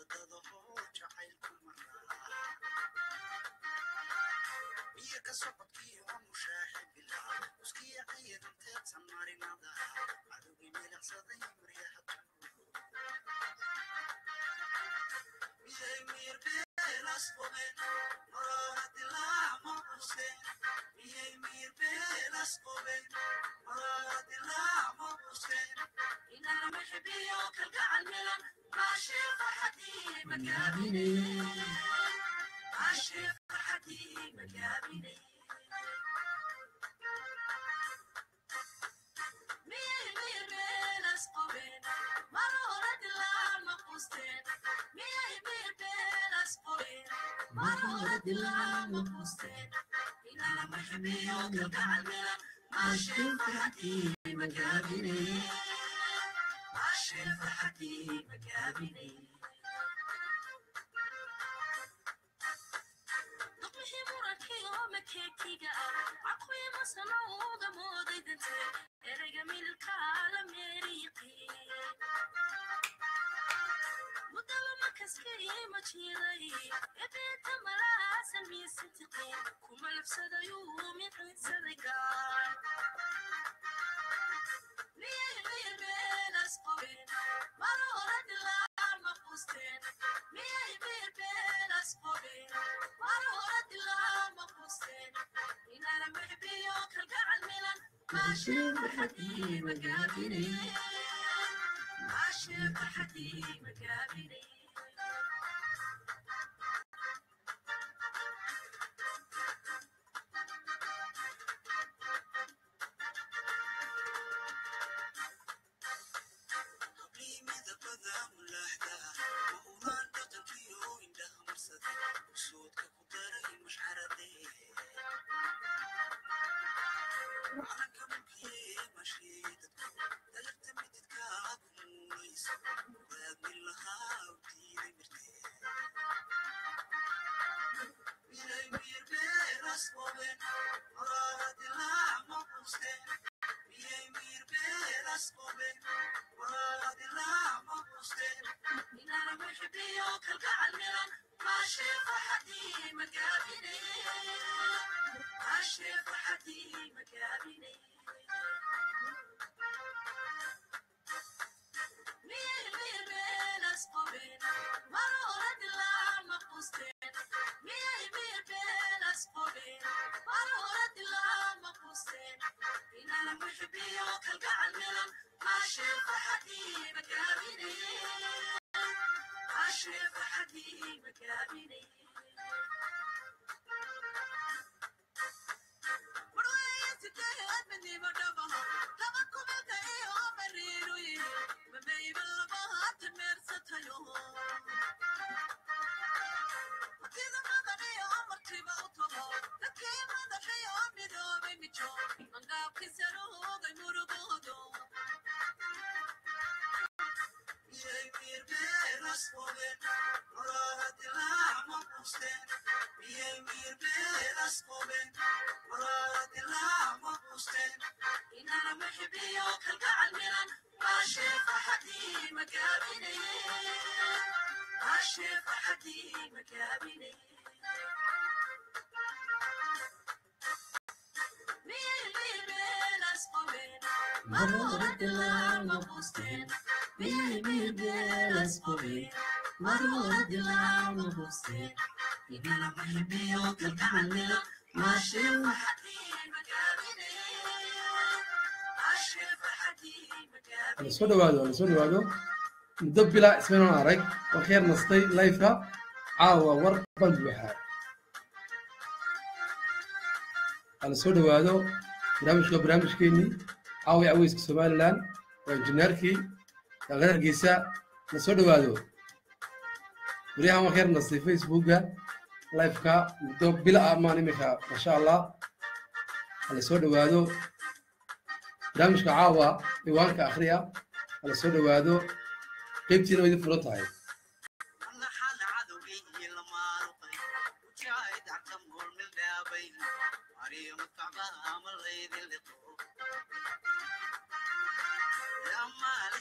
soo dhawaado la soo dhawaado muddo bila ismaynan arag wax yar nastay lifeka caawa war baan buuxaa hala soo dhawaado barnaamijku waa barnaamijkeenii caawa aweyska somalilan waa injineerkii daaqada hargeysa la soo dhawaado baryahan wax yar nastay facebooka lifeka muddo bila ah maan iminka masha allah hala soo dhawaado barnaamijka caawa ciwaanka akhriya hala soo dhawaado qaybtiina way idin furan tahay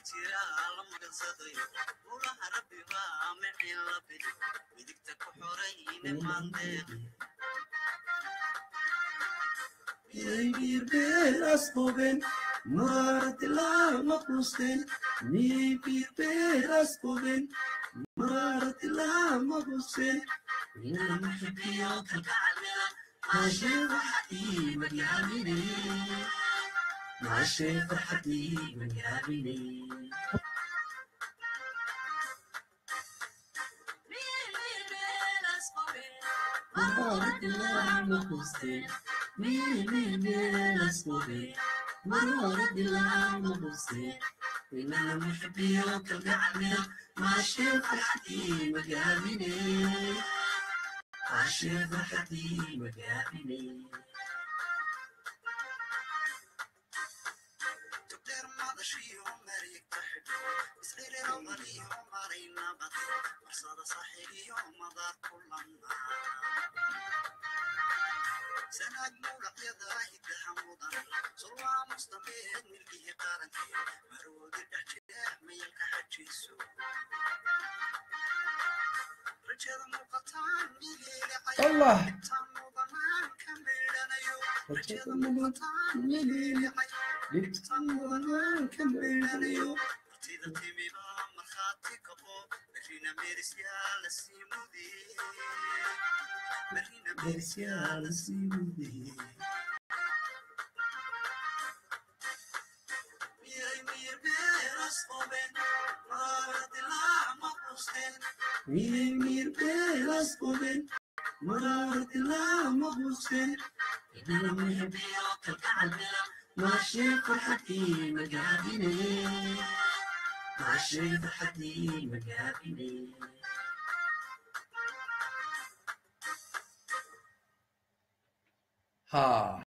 Miyay beelas qobeen marad lama quusteen miyay beelas qobeen marad lama quusteen inama xibiyo kalgacalmila maashee farxadii magaabine maashee farxadii magaabine marad lama quusteen miyay beelas qobeen marad lama quusteen inama xibiyo kalgacalmila maashee farxadii magaabine maashee farxadii magaabine سناد مولقيدا هدها مدن صلوا مستميت ملكي قارنتي مرود الدحجة ميلك حجيسو رجال مقطعان ميلي عيو allah تام مضمان كميلانيو رجال rajada مقطعان ميلي عيو dhibtan mudanaan ka meydhanayo martida timiba markhaati kabo berrina meerisyaa la sii mudiyey berrina meerisyaa la sii mudiyey miyay miyir beeras qobeen maaradilaa ma qusteen miyay miir beelas qobeen mararti lama quusteen inama xibiyo kalgacalmila maashee farxadii magaabine maashee farxadii magaabine ha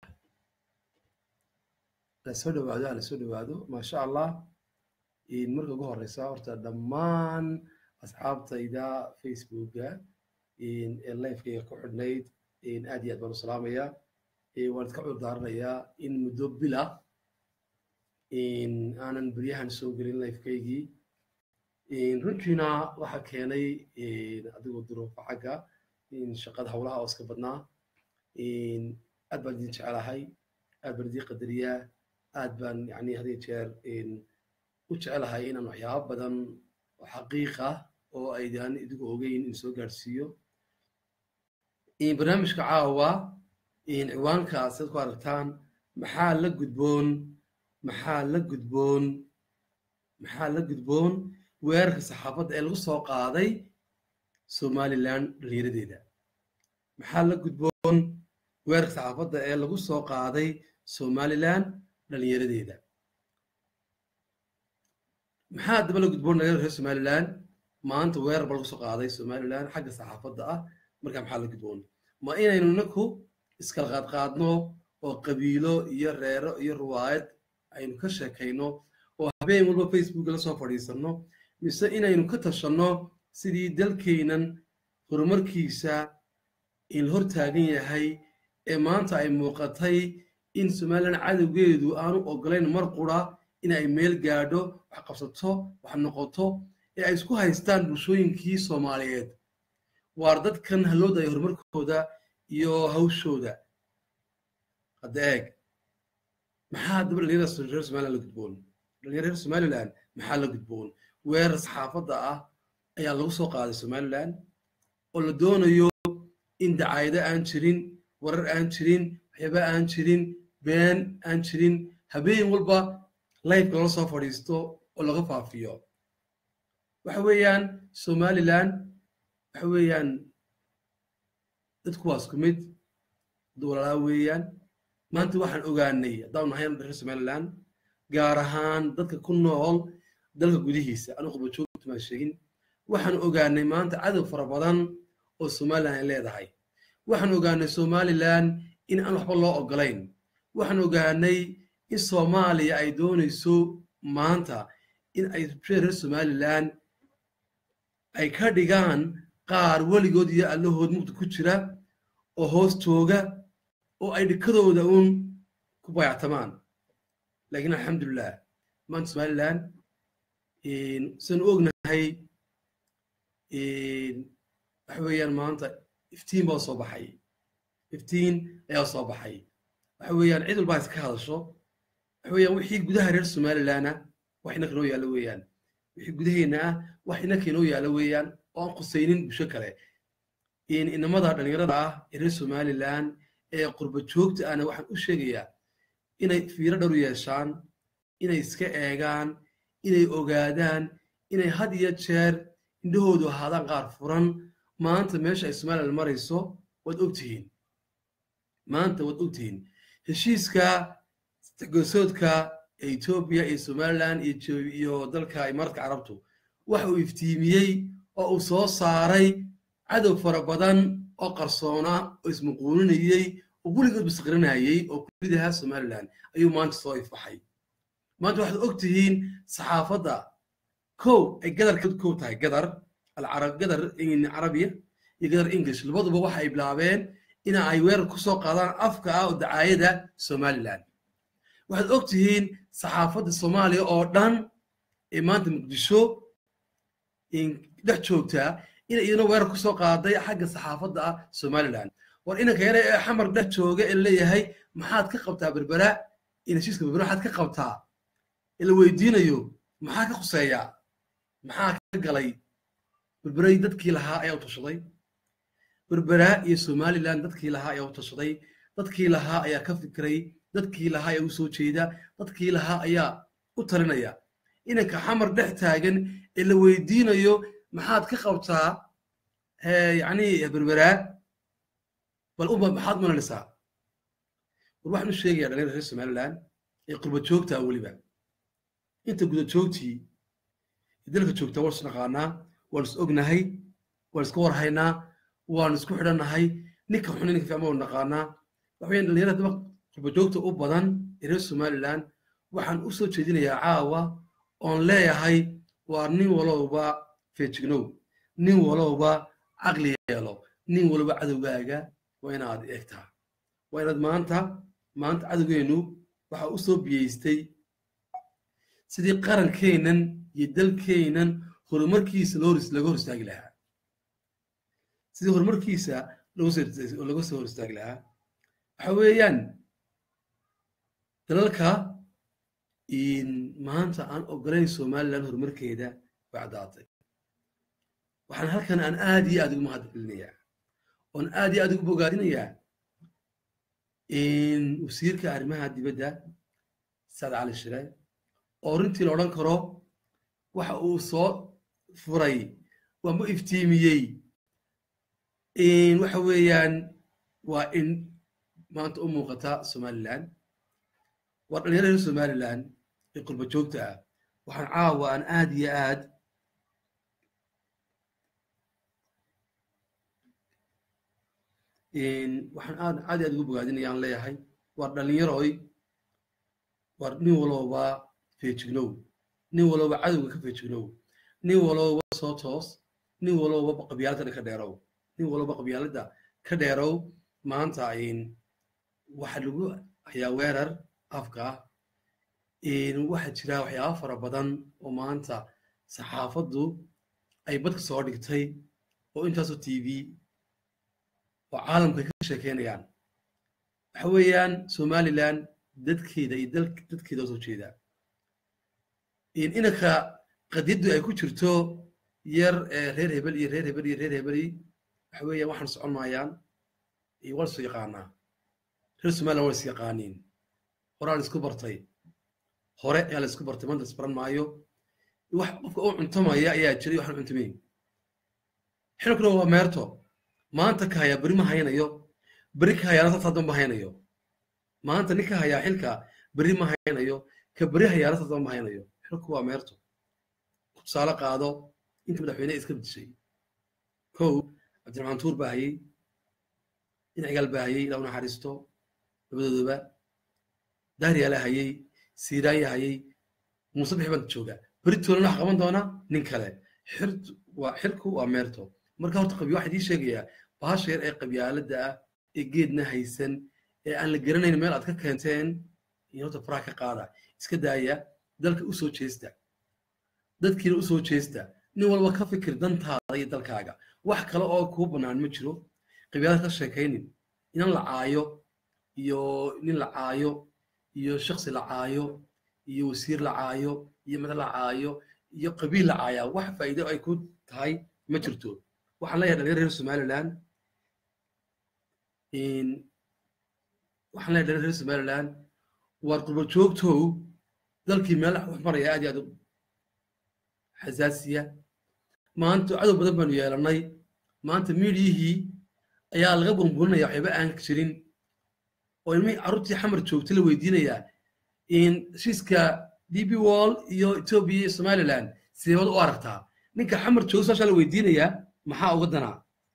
la soo dhawaado ha la soo dhawaado maasha allah in marka ugu horeysa horta dhammaan asxaabtayda facebooka in ee livekayga ku xidhnayd in aad iyo aad baan u salaamayaa Eh, waan iska cudur daaranayaa in muddo bil ah in aanan beryahan soo gelin livekaygii In runtiina waxa keenay in adigoo duruufo xagga in shaqada howlaha oo iska badnaa in aad baan idin jecelahay aad baan idin qadariyaa aad baan yani had iyo jeer in u jecelahay inaan waxyaabo badan oo xaqiiq ah oo aydaan idigu ogeyn in soo gaadhsiiyo in barnaamijka caawa in ciwaankaas ad ku aragtaan maxaa la gudboon maxaa la gudboon maxaa la gudboon weerarka saxaafadda ee lagu soo qaaday somalilan dhalinyaradeeda maxaa la gudboon weerarka saxaafadda ee lagu soo qaaday somalilan dhalinyaradeeda maxaa daba la gudboon dhalinyarada reer somalilan maanta weerar ba lagu soo qaaday somalilan xagga saxaafadda ah marka maxaa la gudboon ma inaynu inaku iskala qaadqaadno oo qabiilo iyo reero iyo ruwaayad aynu ka sheekayno oo habeen walba facebook la soo fadhiisanno mise inaynu ka tashanno sidii dalkeenan horumarkiisa in la hor taagan yahay ee maanta ay muuqatay in somalilan cadowgeedu aanu ogolayn mar qura in ay meel gaadho wax qabsato wax noqoto ee ay isku haystaan bulshooyinkii soomaaliyeed waar dadkan halooda ay horumarkooda iyo hawshooda hadda eeg maxaa daba dhalinyarada reer somaliland la gudboon dhalinyarada reer somaliland maxaa la gudboon weerar saxaafadda ah ayaa lagu soo qaaday somaliland oo la doonayo in dacaayado aan jirin warar aan jirin waxyaaba aan jirin been aan jirin habeen walba lifeka lala soo fadhiisto oo laga faafiyo waxa weeyaan somaliland waxa weeyaan dadku waa isku mid dowlalaa weeyaan maanta waxaan ogaanay haddaan nahay reer somaliland gaar ahaan dadka ku nool dalka gudihiisa anu qabajoogtu maan sheegin waxaan ogaanay maanta cadow fara badan oo somaliland ay leedahay waxaan ogaanay somaliland in aan waxba loo ogolayn waxaan ogaanay in soomaaliya ay doonayso maanta in ay reer somaliland ay ka dhigaan qaar weligood iyo allahood mugdi ku jira oo hoos jooga oo ay dhikadooda uun ku bayactamaan laakiin alxamdulilah maanta somaliland sidaan u ognahay waxa weeyaan maanta iftiin baa soo baxay iftiin ayaa soo baxay waxa weeyaan cid walba iska hadasho waxa weeyaan wixii gudaha reer somalilandna wax inaka inoo yaalla weeyaan wixii gudaheenna ah wax inaka inoo yaalla weeyaan oo aan khusaynin bulsho kale inamada dhallinyarada ah ee reer somaliland ee qurba joogta ahna waxaan u sheegayaa inay fiiro dhowr yeeshaan inay iska eegaan inay ogaadaan inay had iyo jeer indhahoodu ahaadaan qaar furan maanta meesha ay somaliland marayso waad ogtihiin maanta waad ogtihiin heshiiska gosoodka ee etoobiya iyo somaliland iyo dalka imaaraadka carabtu waxa uu iftiimiyey oo uu soo saaray cadow fara badan oo qarsoona oo ismuquuninayey oo weligood bisqirinayey oo kulidaha somaliland ayuu maanta soo ifbaxay maanta waxaad og tihiin saxaafadda kow ay gadar kow tahay gadar gadar carabiya iyo gadar english labaduba waxa ay bilaabeen ina ay weerar ku soo qaadaan afka ah oo dacaayada somaliland waxaad og tihiin saxaafadda soomaaliya oo dhan ee maanta muqdisho dhex joogtaa ina iyaduna weerar ku soo qaaday xagga saxaafadda ah somaliland war inanka yare ee xamar dhex jooga ee leeyahay maxaad ka qabtaa berbera in heshiiska berbera maxaad ka qabtaa ee la weydiinayo maxaa ka khuseeya maxaa ka galay berberay dadkii lahaa ayaa u tashaday berbera iyo somaliland dadkii lahaa ayaa u tashaday dadkii lahaa ayaa ka fikiray dadkii lahaa ayaa u soo jeeda dadkii lahaa ayaa u talinaya inanka xamar dhex taagan ee la weydiinayo maxaad ka qabtaa yani berbera bal uba maxaad malanaysaa war waxaan u sheegayaa dhalinyarada reer somaliland ee qurba joogtaa weliba inta guda joogtii dalka joogtaa waan is naqaanaa waan is ognahay waan iska warhaynaa waan isku xidhannahay ninka xun ninka fiican waan naqaanaa waxa weyaan dhalinyarada daba qurba joogta u badan ee reer somaliland waxaan u soo jeedinayaa caawa oon leeyahay waa nin walowba feejignow nin walowba caqli yeelo nin walba cadowgaaga waa inaad eegtaa waa inaad maanta maanta cadowgeennu waxa u soo biyeystay sidii qarankeennan iyo dalkeennan horumarkiisa laga hor istaagi lahaa sidii horumarkiisa laga soo hor istaagi lahaa waxa weeyaan dalalka maanta aan ogolayn somaliland horumarkeeda way caddaatay waxaan halkan aan aad iyo aad ugu mahadcelinayaa oon aad iyo aad ugu bogaadinayaa wasiirka arrimaha dibadda sacad cali shire oo runtii la odhan karo waxa uu soo furay waama iftiimiyey waxa weeyaan waa in maanta u muuqata somaliland waa dhalinyarada reer somaliland ee qurba joogta ah waxaan caawa aan aad iyo aad waxaan aad aad aad ugu bogaadinaya aan leeyahay waa dhalinyaroy waa nin walowba feejignow nin walowba cadowga ka feejignow nin walowba soo toos nin walowba qabyaaladda ka dheerow nin walowba qabyaaladda ka dheerow maanta waxa lagu hayaa weerar afka ah waxaa jira waxyaaba fara badan oo maanta saxaafaddu ay badka soo dhigtay oo intaasoo t v oo caalamka ka sheekeynayaan waxa weeyaan somaliland dadkeeda iyo dadkeeda oo soo jeeda inanka qadiyaddu ay ku jirto yar reer hebel iyo reer hebel iyo reer hebeli waxa weeyaan waxaan socon maayaan waan isu yaqaanaa reer somaliland waan is yaqaaniin horaa la isku bartay hore ayaa la isku bartay maanta isbaran maayo wax qofka u cuntamaya ayaa jiray waxaan cuntamayn xilkuna waa meerto maanta ka hayaa beri ma haynayo beri ka hayaana sasadan ma haynayo maanta nin ka hayaa xilka beri ma haynayo ka beri hayaana sasadan ma haynayo xilku waa meerto tusaale qaado inta madaxweyne iska bedishay kow cabdiraxmaan tuur baa hayey dhinacigaal baa hayey ilaa u naxariisto labadooduba dahriyaalaa hayey siiraanya hayey muuse bixi baan jooga beri toolana wax qaban doona nin kale waa xilku waa meerto marka horta qabyo waxaa idii sheegayaa bahasha yar ee qabyaaladda ah ee geedna haysan ee aan la garanayn meel aad ka keenteen in horta faraha ka qaada iska daaya dalka u soo jeesta dadkiina u soo jeesta nin walba ka fikir dantaada iyo dalkaaga wax kale oo kuu bannaan ma jiro qabyaalad ka sheekaynin inan la caayo iyo nin la caayo iyo shaksi la caayo iyo wasiir la caayo iyo madax la caayo iyo qabiil la caayaa wax faa'iido ay ku tahay ma jirto waxaan leeyahay dhalinyar reer somaliland waxaan leeyahay dhalinyar reer somaliland waar qurba joogtow dalkii meel wax maraya aad iyo aad u xasaasiya maanta cadow badan baanu yeelannay maanta miidiyihii ayaa laga burburinaya waxyaba aan jirin oo ilmihii carruurtii xamar joogta la weydiinayaa in heshiiska d b wall iyo ethiopia iyo somaliland sideebad u aragtaa ninka xamar jooga saashaa la weydiinayaa maxaa uga danaa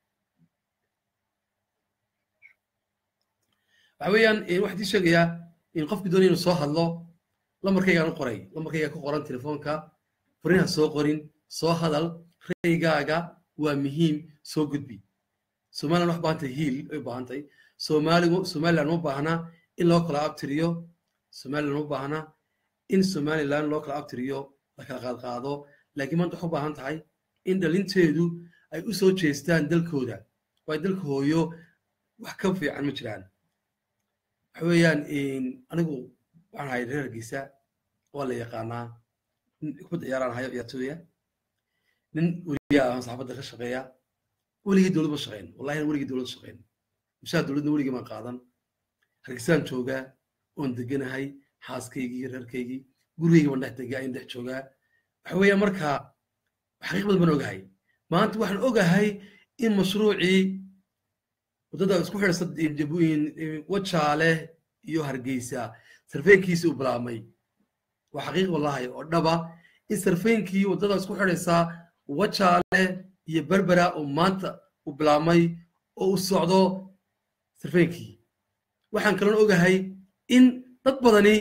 waxa weeyaan waxaa tii sheegayaa in qofkii doonaya inuu soo hadlo lambarkaygaan u qoray lambarkaygaa ku qoran telefoonka fariinha soo qorin soo hadal raygaaga waa muhiim soo gudbi somaliland wax baahantay hiil ay u baahantahay soomaaligu somaliland uma baahna in loo kala abtiriyo somaliland uma baahna in somaliland loo kala abtiriyo la kala qaadqaado laakiin maanta waxay u baahan tahay in dhalinteedu ay u soo jeestaan dalkooda waayo dalka hooyo wax ka fiican ma jiraan waxa weeyaan anigu waxaan ahay reer hargeysa waa la yaqaanaa nin kubadda ciyaaraan hayo ciyaartooya nin weligaa aan saxaafadda ka shaqeeya weligii dowlad ma shaqeyn wallahi weligii dowlad shaqeyn mushaar dowladna weligii maan qaadan hargeysaan joogaa oon deganahay xaaskaygii iyo reerkaygii gurigayga baan dhex degaa ayn dhex joogaa waxa weeyaan marka xaqiiq badan baan ogahay maanta waxaan ogahay in mashruucii waddada isku xidhsa wajaale iyo hargeysa sarfeenkiisii u bilaabmay waa xaqiiq wallahi oo dhaba in sarfeenkii waddada isku xidhaysa wajaale iyo berbera uu maanta u bilaabmay oo u socdo sarfeenkii waxaan kaloo ogahay in dad badani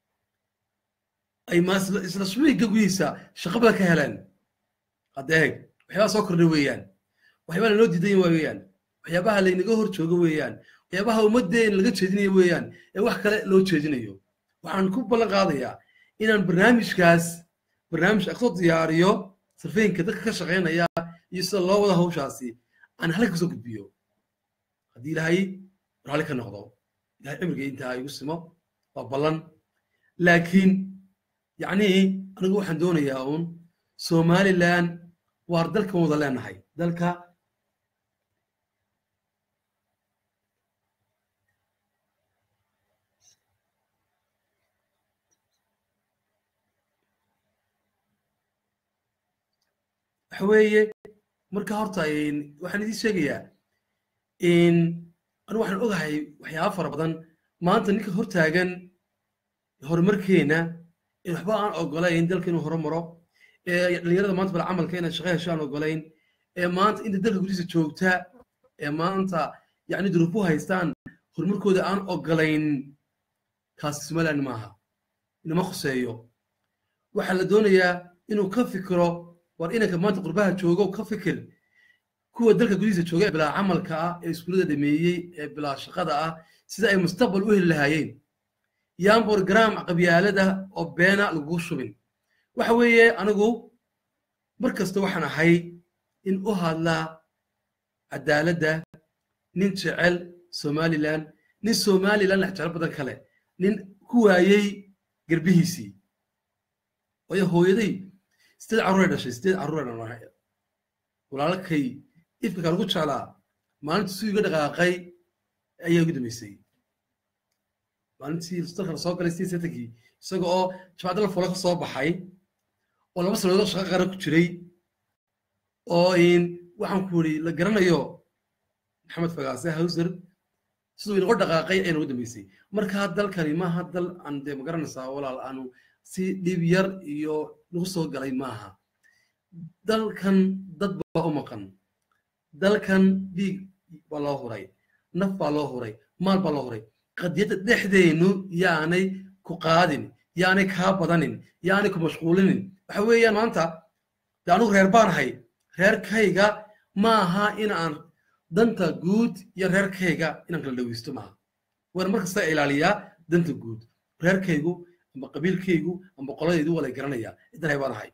ay isla suwiga gudihiisa shaqo badan ka heleen hadda eeg waxyaabaha soo kordhay weeyaan waxyaabaha lanoo diidan waa weeyaan waxyaabaha laynaga hor joogo weeyaan waxyaabaha ummaddeen laga jeedinayo weeyaan ee wax kale loo jeedinayo waxaan ku ballan qaadayaa inaan barnaamijkaas barnaamij aqsoo diyaariyo sarfeenka dadka ka shaqaynaya iyo sida loo wada hawshaasi aan halka kasoo gudbiyo haddii ilaahay raalli ka noqdo ilahay cimriga intaa igu simo waa ballan laakiin yacnii anigu waxaan doonayaa uun somaliland waar dalkan wada leenahay dalka waxa weeye marka horta waxaan idiin sheegayaa anu waxaan ogahay waxyaaba fara badan maanta ninka hortaagan horumarkeena in waxba aan ogolayn dalka inuu horumaro ee dhalinyarada maanta bal camalka inay shaqo hesho aan ogolayn ee maanta inta dalka gudihiisa joogta ee maanta yacni duruufu haystaan horumarkooda aan ogolayn kaasi somaliland maaha inama khuseeyo waxaa la doonayaa inuu ka fikiro war inanka maanta qurbaha joogo ka fikir kuwa dalka gudihiisa jooga ee bilaa camalka ah ee iskuullada dhameeyey ee bilaa shaqada ah sida ay mustaqbal u heli lahaayeen yaan borogaraam qabyaalada oo beena lagu shubin waxa weeye anigu mar kasta waxaan ahay in u hadlaa cadaaladda nin jecel somaliland nin somaliland lex jecel badan kale nin ku waayey garbihiisii waayo hooyaday sideed carruuray dhashay sideed carruuray dhalnahay walaalkay ifka lagu jeclaa maalintii suu iga dhaqaaqay ayaa ugu dambeysay maalintii dalka la soo galay sidii setankii isaga oo jabaacadda la folo ka soo baxay oo laba sanadood shaqo qaran ku jiray oo waxaan ku yidhi la garanayo maxamed fagaase hawser siduu inaga dhaqaaqay ayana ugu dambeysay markaa dalkani maaha dal aan dee magaranaysaa walaal aanu si dhib yar iyo nagu soo galay maaha dalkan dad baa u maqan dalkan dhiig baa loo huray naf baa loo huray maal baa loo huray qadiyadda dhexdeennu yaanay ku qaadin yaanay kaa badanin yaanay ku mashquulinin waxa weeyaan maanta de anugu reer baan ahay reerkayga maaha in aan danta guud iyo reerkayga inaan kala dhaweysto maaha waan mar kasta ilaaliyaa danta guud reerkaygu amba qabiilkaygu amba qoladaydu waa la garanayaa ciddan hay baan ahay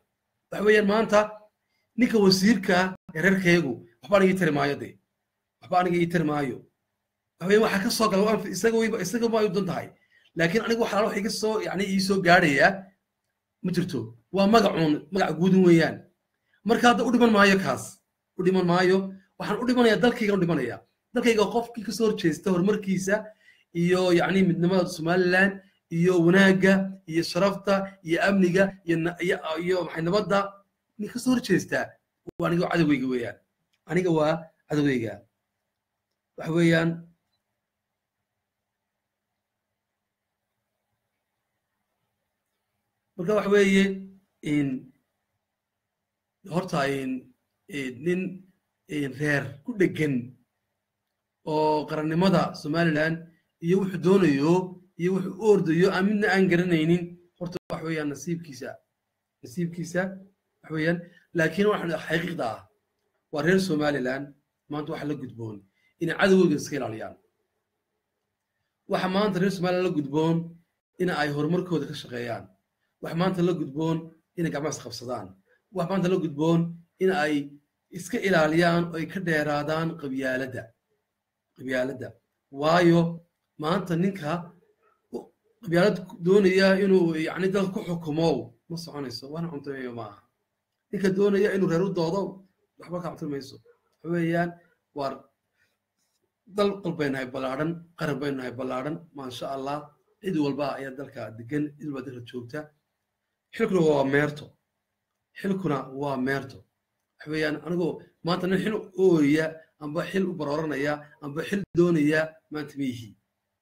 waxa weeyaan maanta ninka wasiirka ee reerkaygu waxba aniga ii tari maayo de waxba aniga ii tari maayo waxa weeyaan waxaa ka soo gala waan isaga wayba isaga ma u dan tahay laakiin aniga waxaa wax iga soo yani ii soo gaadhaya ma jirto waa magacuun magac guudun weeyaan marka hadda u dhiman maayo kaas u dhiman maayo waxaan u dhimanayaa dalkayga u dhimanaya dalkayga qofkii kasoo horjeesta horumarkiisa iyo yacni midnimada somaliland iyo wanaagga iyo sharafta iyo amniga iyo na- iyo iyo maxay nabadda nin kasoo horjeestaa waa aniga cadowgeyga weeyaan aniga waa cadowgeyga waxa weeyaan marka waxa weeye in horta in in nin in reer ku dhegan oo qarannimada somaliland iyo wuxuu doonayo iyo wuxuu u ordayo aan midna aan garanaynin horta wax weeyaan nasiibkiisa nasiibkiisa wax weeyaan laakiin waxaan xaqiiqda ah waa reer somaliland maanta waxa la gudboon inay cadowgooda iska ilaaliyaan waxa maanta reer somaliland la gudboon in ay horumarkooda ka shaqeeyaan waxa maanta la gudboon inay gacmaha isqabsadaan waxa maanta la gudboon in ay iska ilaaliyaan oo ay ka dheeraadaan qabyaaladda qabyaaladda waayo maanta ninka u- qabyaalad doonaya inuu yani dalka ku xukumo ma soconayso waana cuntameeyo ma aha ninka doonaya inuu reer u doodo waxba ka cuntamayso waxa weeyaan waar dal qol bay nahay ballaadhan qaran bay nahay ballaadhan maasha allah cid walba ayaa dalka degan cid walba dalka joogta xilkuna waa meerto xilkuna waa meerto waxa weeyaan anigoo maanta nin xil u ooya amba xil u barooranaya amba xil doonaya maanta ma yihi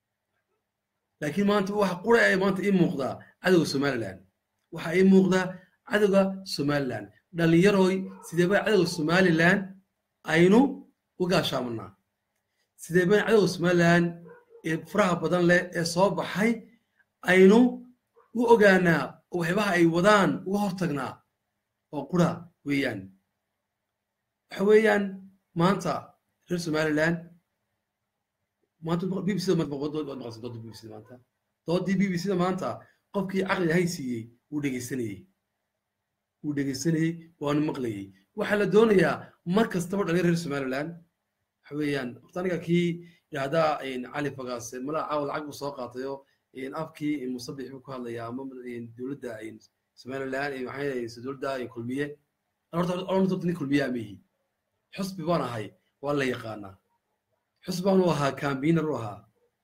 laakiin maanta waxa qura ee maanta ii muuqdaa cadowga somaliland waxa ii muuqdaa cadowga somaliland dhallinyaroy sidee baa cadowga somaliland aynu u gaashaamanaa sidee baan cadowga somaliland ee faraha badan leh ee soo baxay aynu u ogaanaa oo waxyaabaha ay wadaan uga hortagnaa oo qura weeyaan waxa weeyaan maanta reer somaliland maanta b b c maanta dood waad maqasay doodda b b c maanta dooddii b b c da maanta qofkii caqliga hay siiyey wuu dhegeysanayey wuu dhegeysanayey waanu maqlayey waxaa la doonayaa mar kastaba dhalin reer somaliland waxa weeyaan horta aniga kii yidhaahdaa cali fagaase malaa caawa lacag buu soo qaatayo afkii musabix buu ku hadlayaa ama dowladda somaliland maxay dowladda kulmiye horta horta nin kulmiye amihi xusbi baan ahay waa la yaqaanaa xusbi baan u ahaa cambiiner u ahaa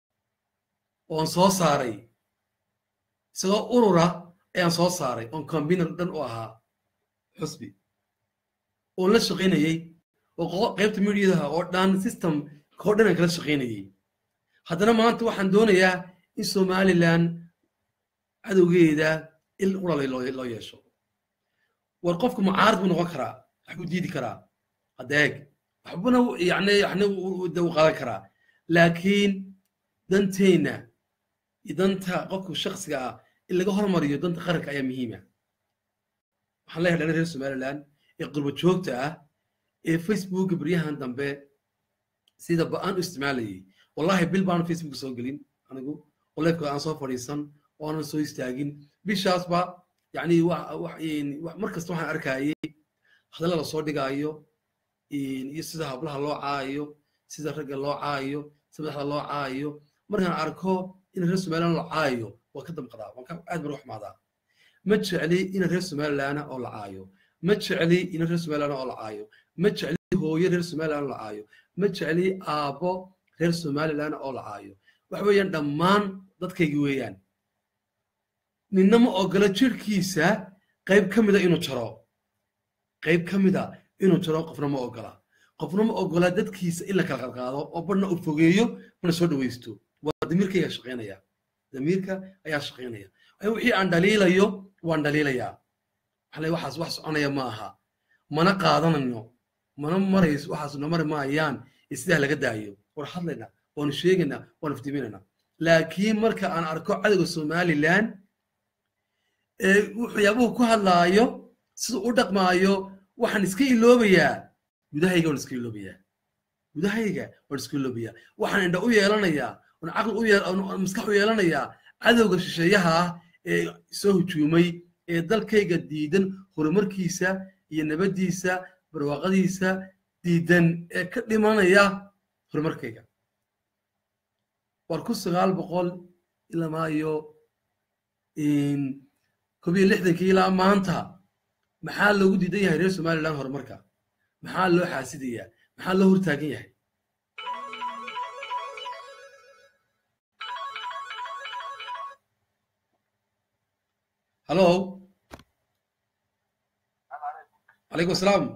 oon soo saaray isagoo urura ayaan soo saaray oon cambiiner dhan u ahaa xusbi oon la shaqaynayey oo qaybta mediadaha oo dhan system koo dhan aan kala shaqaynayey haddana maanta waxaan doonayaa in somaliland cadowgeeda il uralay loo yeesho war qofku mucaarad buu noqon karaa waxbuu diidi karaa adeeg waxbuna yani yani de u qaadan karaa laakiin danteenna iyo danta qofku shaksiga ah in laga hormariyo danta qaranka ayaa muhiima waxaan leeyahay dhalin reer somaliland ee qurbo joogta ah ee facebooka beryahan dambe sida ba-aan u isticmaalayay wallahi bil baan facebook soo gelin anigu oo leefka aan soo fadhiisan oo aanan soo istaagin bishaasba yani mar kasta waxaan arkayay hadalla la soo dhigaayo iyo sida hablaha loo caayo sida ragga loo caayo sida madaxda loo caayo markaan arko in reer somaliland la caayo waa ka damqadaa waan aad baan u xumaadaa ma jecli in reer somaliland oo la caayo ma jecli in reer somaliland oo la caayo ma jecli hooyo reer somaliland la caayo ma jecli aabbo reer somaliland oo la caayo waxa weeyaan dhammaan dadkaygi weeyaan ninna ma ogola jirkiisa qayb ka mida inuu jaro qayb ka mida inuu jaro qofna ma ogola qofna ma ogola dadkiisa in la kala qadqaado oo barna uu fogeeyo mana soo dhawaysto waa damiirka ayaa shaqaynaya damiirka ayaa shaqaynaya wixii aan dhaliilayo waan dhaliilayaa waxaa waxaas wax soconaya ma aha mana qaadanayno mana marayso waxaas na mari maayaan sidaa laga daayo war hadlayna waanu sheegaynaa waanu iftiiminayna laakiin marka aan arko cadowga somaliland ee waxyaabuhu ku hadlaayo sida u dhaqmaayo waxaan iska iloobayaa gudahayga waan iska iloobayaa gudahayga waan iska iloobayaa waxaan indha u yeelanayaa oon caqli u maskax u yeelanayaa cadowga shisheeyaha ah ee soo hujuumay ee dalkayga diidan horumarkiisa iyo nabaddiisa barwaaqadiisa diidan ee ka dhimanaya horumarkayga war ku sagaal boqol ilamaa iyo koob iyo lixdankii ilaa maanta maxaa loogu diidan yahay reer somaliland horumarka maxaa loo xaasidayaa maxaa loo hortaagan yahay hallo calaykum asalaam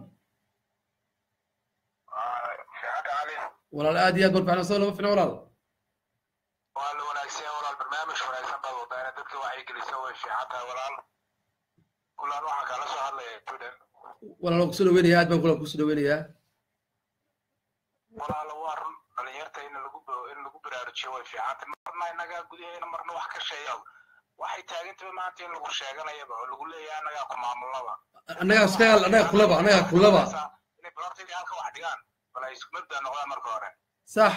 walaal aad iyo aad barbaxna soo lama ficna walaal waa la wanaagsan walaal barnaamij wanaagsan baad wadaana dadka wacyigelisa way fiican tahay walaal kulaan waxaa kala soo hadlaya judan walaal waan kusoo dhaweynayaa aad baan kulan kusoo dhaweynayaa walaal waa run dhalinyarta in lagu in lagu baraarujiyo way fiican tahay marna innagaa gudaheena marna wax ka sheeya waxay taagantahay maanta in lagu sheeganayaba oo lagu leeyahay annagaa ku maamulnaba annagaa iska annagaa kulaba annagaa kulaba inay balartayda halka wax dhigaan bal ay isku mabda noqdaan marka hore sax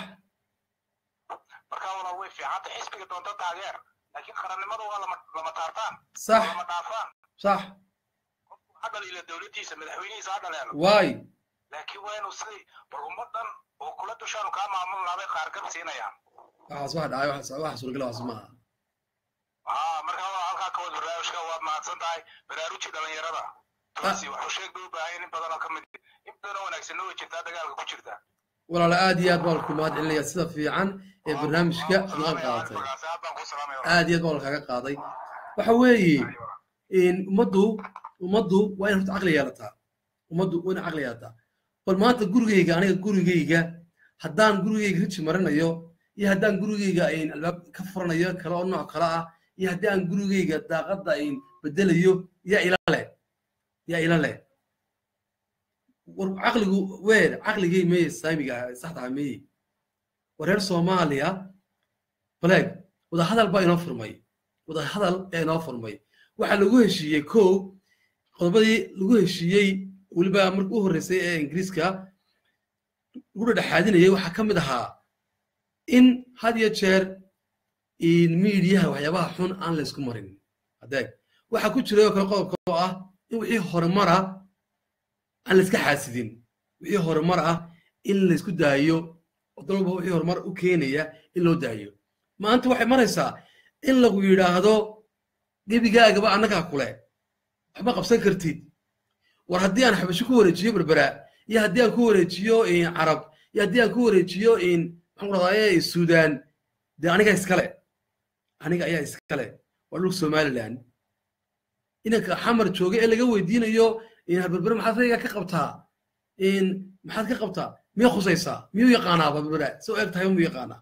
marka walaal way fiican tahay xisbiga doonta taageer laakiin qarannimada waa lama lama taartaan sax lama dhaafaan sax qofku ha dhaliila dowladdiisa madaxweynihiisa ha dhaleelo waay laakiin waa inuu sidii bal ummaddan oo kula dushaanu kaa maamulnaa bay qaargab siinayaan waxaas wax dhacay wax wax suuragala waxaas maaha aa marka waa halkaa ka wad barnaamijka waad mahadsan tahay baraaruji dhalinyarada taasi waxuu sheeg bay u baahan in badan oo ka mid in badan oo wanaagsanna way jirtaa dagaalka ku jirta walaal aad iyo aad baan ku mahad celinaya sida fiican ee barnaamijka aad qaadatay aad baan ku salaamaya aad iyo aad baan kaga qaaday waxa weeye ummaddu ummaddu waa in horta caqli yeelataa ummaddu waa in caqli yeelataa bal maanta gurigayga aniga gurigayga haddaan gurigayga riji marinayo iyo haddaan gurigayga albaab ka furanayo kale oo nooc kale ah iyo haddii aan gurigayga daaqadda bedelayo yaa ila leh yaa ila leh war caqligu weer caqligay meye saamiga saxda meye war reer soomaaliya baleeg wadahadal baa inoo furmay wadahadal ee inoo furmay waxaa lagu heshiiyey kow qodobadii lagu heshiiyey weliba markii u horreysay ee ingiriiska lagu dhedhexaadinayay waxaa ka mid ahaa in had iyo jeer miidiyaha waxyaabaha xun aan la isku marin adeeg waxaa ku jiray oo kale qodobka oo ah in wixii horumara aan la iska xaasidin wixii horumar ah in la isku daayo oo dal walba wixii horumar u keenaya in loo daayo maanta waxay maraysaa in lagu yidhaahdo gebigaagaba annagaa kule waxba qabsan kartid war haddii aan xabasho ku wareejiyo berbera iyo haddii aan ku wareejiyo carab iyo haddii aan ku wareejiyo maxaan ku rahdaye suudaan dee aniga iskale aniga ayaa iskale waa dhulka somaliland inanka xamar jooga ee laga weydiinayo berbere maxaad rayga ka qabtaa maxaad ka qabtaa miyay khusaysaa miyuu yaqaanaa berbera soo eeg tahay muu yaqaanaa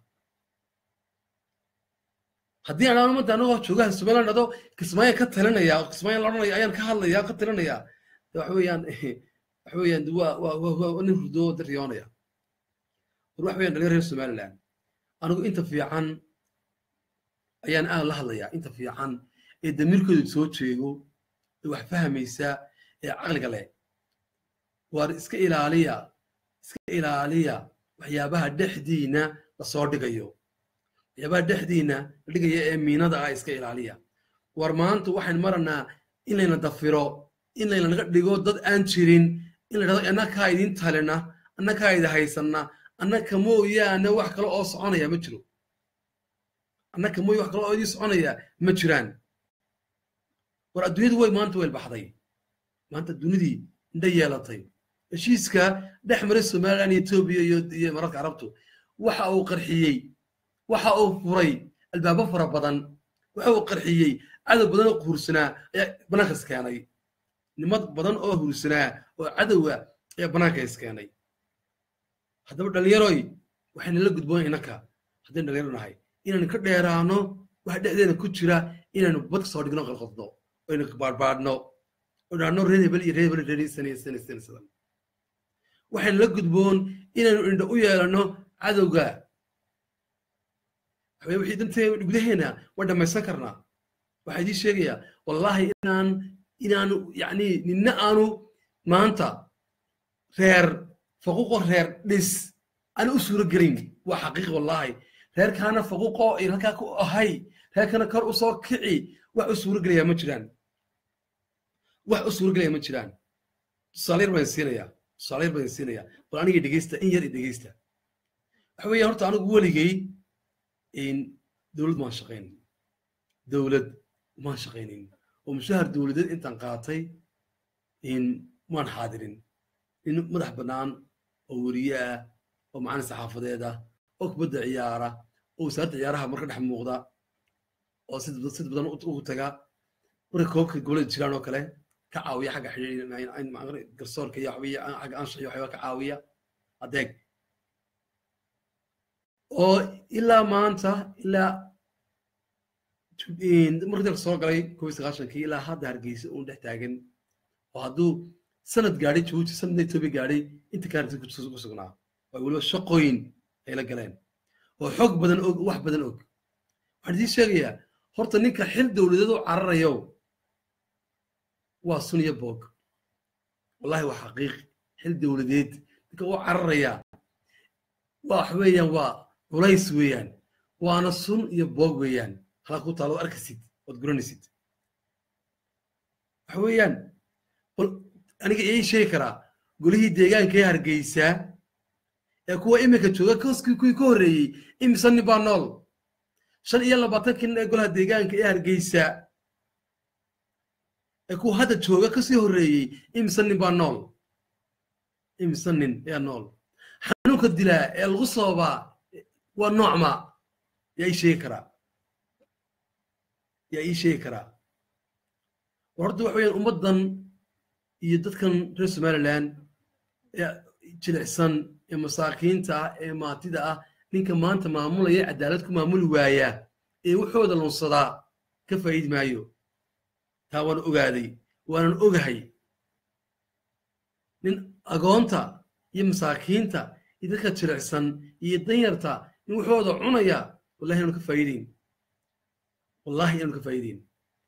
haddii aan ummadda anagoo joogaha somaliland dhado kismaayan ka talinaya kismaayan la odhanaya ayaan ka hadlaya ka talinaya waxa weeyaan waxa weeyaan waa waa waa nin hurdo daryoonaya war waxa weeyaan dhalinyar reer somaliland anigu inta fiican ayaan aad la hadlayaa inta fiican ee damiirkooda soo jeego ee wax fahmaysa ee caqliga leh waar iska ilaaliya iska ilaaliya waxyaabaha dhexdiina lasoo dhigayo waxyaabaha dhexdiina la dhigaya ee miinada ah iska ilaaliya war maanta waxaan maranaa in layna dafiro in laynaga dhigo dad aan jirin in la dhahdo annakaa idin talina annakaa idi haysanna annaka mooyaane wax kale oo soconaya ma jiro annaka mooya wax kale oo idin soconaya ma jiraan war adduunyadu way maanta weel baxday maanta dunidii indha yeelatay heshiiska dhex maray somaliland iyo etoobiya iyo iyo mararka carabtu waxa uu qarxiyey waxa uu furay albaabo fara badan waxa uu qarxiyey cadow badan oo hursanaa ayaa bannaanka iskeenay nimad badan oo hursanaa oo cadowa ayaa bannaanka iskeenay haddaba dhallinyaroy waxayna la gudboon innanka haddaynu dhalinyaro nahay inaynu ka dheeraano waxa dhexdeena ku jira inaynu bad kasoo dhigno qalqadno aynu baadhbaadhno odhaano reer hebel iyo reer hebel reerisanaysanaysanaysadan waxaynu la gudboon inaynu indho u yeelano cadowga waxaweye wixii danteena gudaheena waa dhammaysan karnaa waxaa idiin sheegayaa wallaahi inaan inaanu yacni ninna aanu maanta reer faquuqo reer dhis aanu u suuro gelin waa xaqiiq wallaahi reerkaana faquuqo halkaa ku ahay reerkana kor u soo kici wax u suuro gelayaa ma jiraan wax u suuragelaya ma jiraan tusaale yar baan siinayaa tusaale yar baan siinayaa bal aniga dhegeysta in yar i dhegeysta waxa weeye horta anigu weligay in dowlad maan shaqayn dowlad maan shaqaynin oo mushahar dowladeed intaan qaatay in maan xaadirin in madax bannaan oo weriye ah oo macalin saxaafadeed ah oo kubadda ciyaara oo wasaaradda ciyaaraha marka dhex muuqda oo sid sid badan ugu taga marka koobka gobolada jiraan oo kale ka caawiya xagga xidhiir garsoorka iyo waxbiya xagga anshax iyo waxyaaba ka caawiya adeeg oo ilaa maanta ilaa markii dalka soo galay covid sagaashankii ilaa hadda hargeysa uun dhex taagan oo hadduu sanad gaadhay jabuuti sanadna etoobiya gaadhay inta kaarti ku sugnaa oo weliba shaqooyin ay la galeen oo xoog badan og wax badan og waxaan idiin sheegayaa horta ninka xil dowladeed oo cararayo waa sun iyo boog wallahi waa xaqiiq xil dowladeed ninka u cararaya waa wax weeyaan waa culays weeyaan waana sun iyo boog weeyaan halaa ku taalo arkasid ood guranaysid waxa weeyaan bal aniga ii sheegi karaa golihii deegaanka ee hargeysaa ee kuwa iminka jooga koskii kuwii ka horreeyey imisa nin baa nool shan iyo labaatankii nin ee golaha deegaanka ee hargeysa ee kuwa hadda jooga kasii horreeyey imisa nin baa nool imisa nin ayaa nool xanuunka dilaa ee lagu soobaa waa noocma yaa ii sheegi karaa yaa ii sheegi karaa war horta waxa weeyaan ummaddan iyo dadkan reer somaliland ee jilicsan ee masaakiinta ah ee maatida ah ninka maanta maamulaya cadaalad ku maamuli waaya ee wuxooda lunsadaa ka faa'iidi maayo taa waan ogaaday waanan ogahay nin agoonta iyo masaakiinta iyo dadka jilicsan iyo danyarta nin wuxooda cunaya wallahi inaanu ka faa'iideyn wallahi inaanu ka faa'iideyn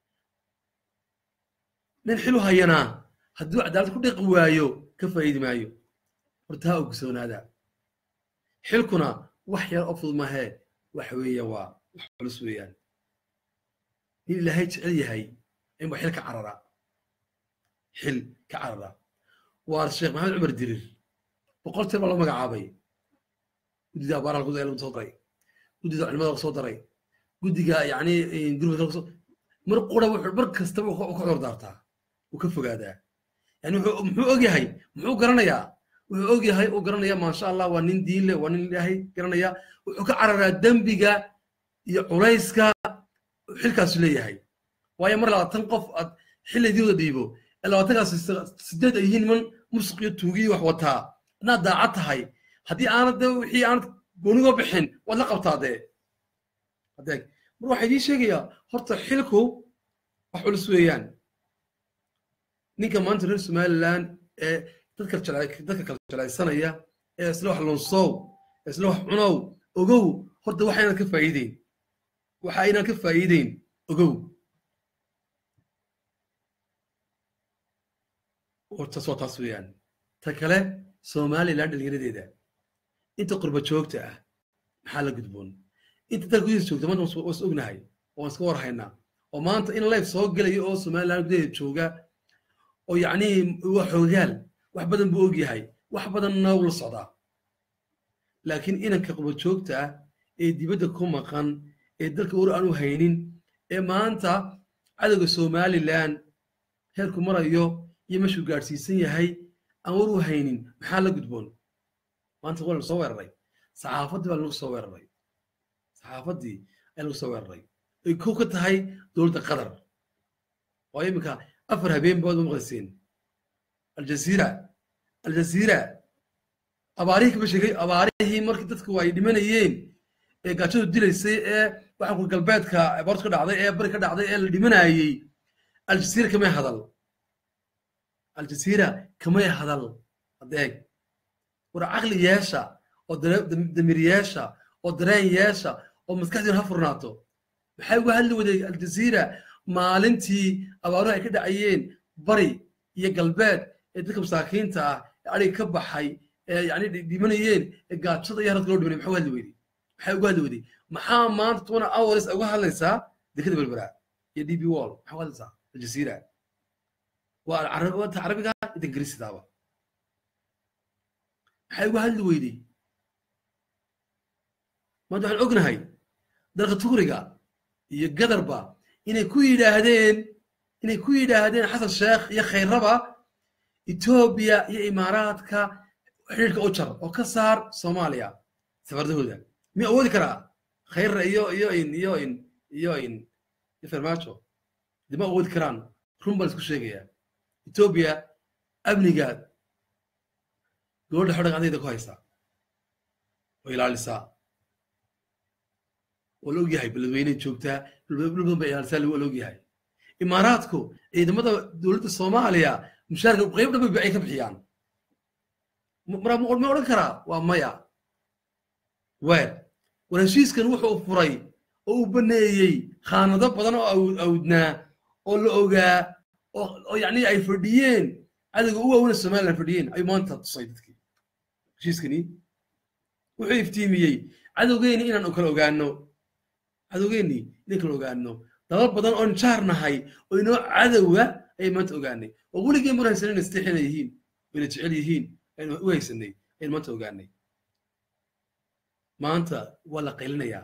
nin xilu hayanaa hadduu cadaalad ku dhiqi waayo ka faa'iidi maayo horta ha ogsoonaada xilkuna wax yar oo fudud mahee waxa weeye waa wax culus weeyaan nin ilaahay jecel yahay inba xil ka carara xil ka carara waa sheekh maxamed cumar dirir boqol tir baa loo magacaabay guddida abaaraha lagu soo daray guddida culimada lagu soo daray guddiga yacni gurmadka lagu soo mar qura wuxuu mar kastaba u ka cudur daartaa uu ka fogaadaa yani muxuu og yahay muxuu garanayaa wuxuu og yahay uu garanaya maasha allah waa nin diin leh waa nin ilaahay garanaya wuxuu ka cararaa dembiga iyo culayska xilkaasu leeyahay waayo mar labaatan qof aad xillidiiwada dhiibo ee labaatankaas sideed ay yihiin niman musuq iyo tuugiyi wax wataa inaad daacad tahay haddii aanad de wixii aanad goonigo bixin waad la qabtaa dee adeeg mar waxaa idiin sheegayaa horta xilku wax culus weeyaan ninka maanta reer somaliland ee dadka dadka kala jelaysanaya ee isla wax lunsow ee isla wax cunow ogow horta waxa inaan ka faa'iideyn waxa inaan ka faa'iideyn ogow hortaas waa taas weeyaan ta kale somaliland dhalinyaradeeda inta qurba joogta ah maxaa la gudboon inta dalka gudihiisa joogta maanta waa is ognahay oo waan iska warhaynaa oo maanta in life soo gelaya oo somaliland gudaheeda jooga oo yacni waa xoogaal wax badan buu og yahay wax badanna wuu la socdaa laakiin inanka qurba joogta ah ee dibadda ku maqan ee dalka war aanu haynin ee maanta cadowga somaliland heerku marayo iyo meeshuu gaadhsiisan yahay aan war u haynin maxaa la gudboon maanta waa lagu soo weeraray saxaafaddii baa lagu soo weeraray saxaafaddii ayaa lagu soo weeraray ay kow ka tahay dowladda qatar oo iminka afar habeen baad u maqlayseen aljaziira aljaziira abaarihii kama sheegay abaarihii markii dadku ay dhimanayeen ee gaajadu dilaysay ee waxaa ku galbeedka abaartu ka dhacday ee bari ka dhacday ee la dhimanayey aljaziira kamay hadal aljaziira kamay hadal adeeg war caqli yeesha oo damir yeesha oo dareen yeesha oo maskaxdiina ha furnaato maxay uga hadli waday aljaziira maalintii abaaruhu ay ka dhacayeen bari iyo galbeed ee dadka masaakiinta ah ee adhiga ka baxay ee yani dhimanayeen ee gaajada iyo haradka loo dhimanay maxaa uga hadli weyday maxay uga hadli weyday maxaa maanta tona hours uga hadlaysaa dekada berberaa iyo db wall maxaa uga hadlaysaa aljaziira waa carab- waa ta carabiga inta ingiriisidaaba maxay uga hadli weydey maanta waxaan ognahay dalka tugriga iyo gadarba inay ku yidhaahdeen inay ku yidhaahdeen xasan sheekh iyo khayraba etoobiya iyo imaaraadka xidhiidhka u jar oo ka saar soomaaliya safardahooda miyuu awoodi karaa khayra iyo iyo in iyo in iyo in iyo farmaajo dee ma awoodi karaan run baan isku sheegayaa etoobiya amnigaad gabadha xodhan adayda ku haysaa oo ilaalisaa waa la ogyahay beledweyney joogtaa dhul badan bay ilaalisaa waa la ogyahay imaaraadku ciidamada dowladda soomaaliya mushaarka qayb dhan bay ay ka bixiyaan mara ma odhan karaa waa maya weer war heshiiskan wuxuu furay oo uu baneeyey khaanado badan oo aw- awdnaa oo la ogaa oo oo yacni ay fadhiyeen cadowga u waawena somaliland fadhiyeen ayuu maanta tusay dadkii heshiiskani wuxuu iftiimiyey cadowgeeni inaan kala ogaano cadowgeeni inaan kala ogaano dalal badan oon jaar nahay oo inoo cadowa ayay maanta ogaanay oo weligeen mar haysanin istixina yihiin wayna jecel yihiin aynu u haysanay aynu maanta ogaanay maanta waa la qaylinayaa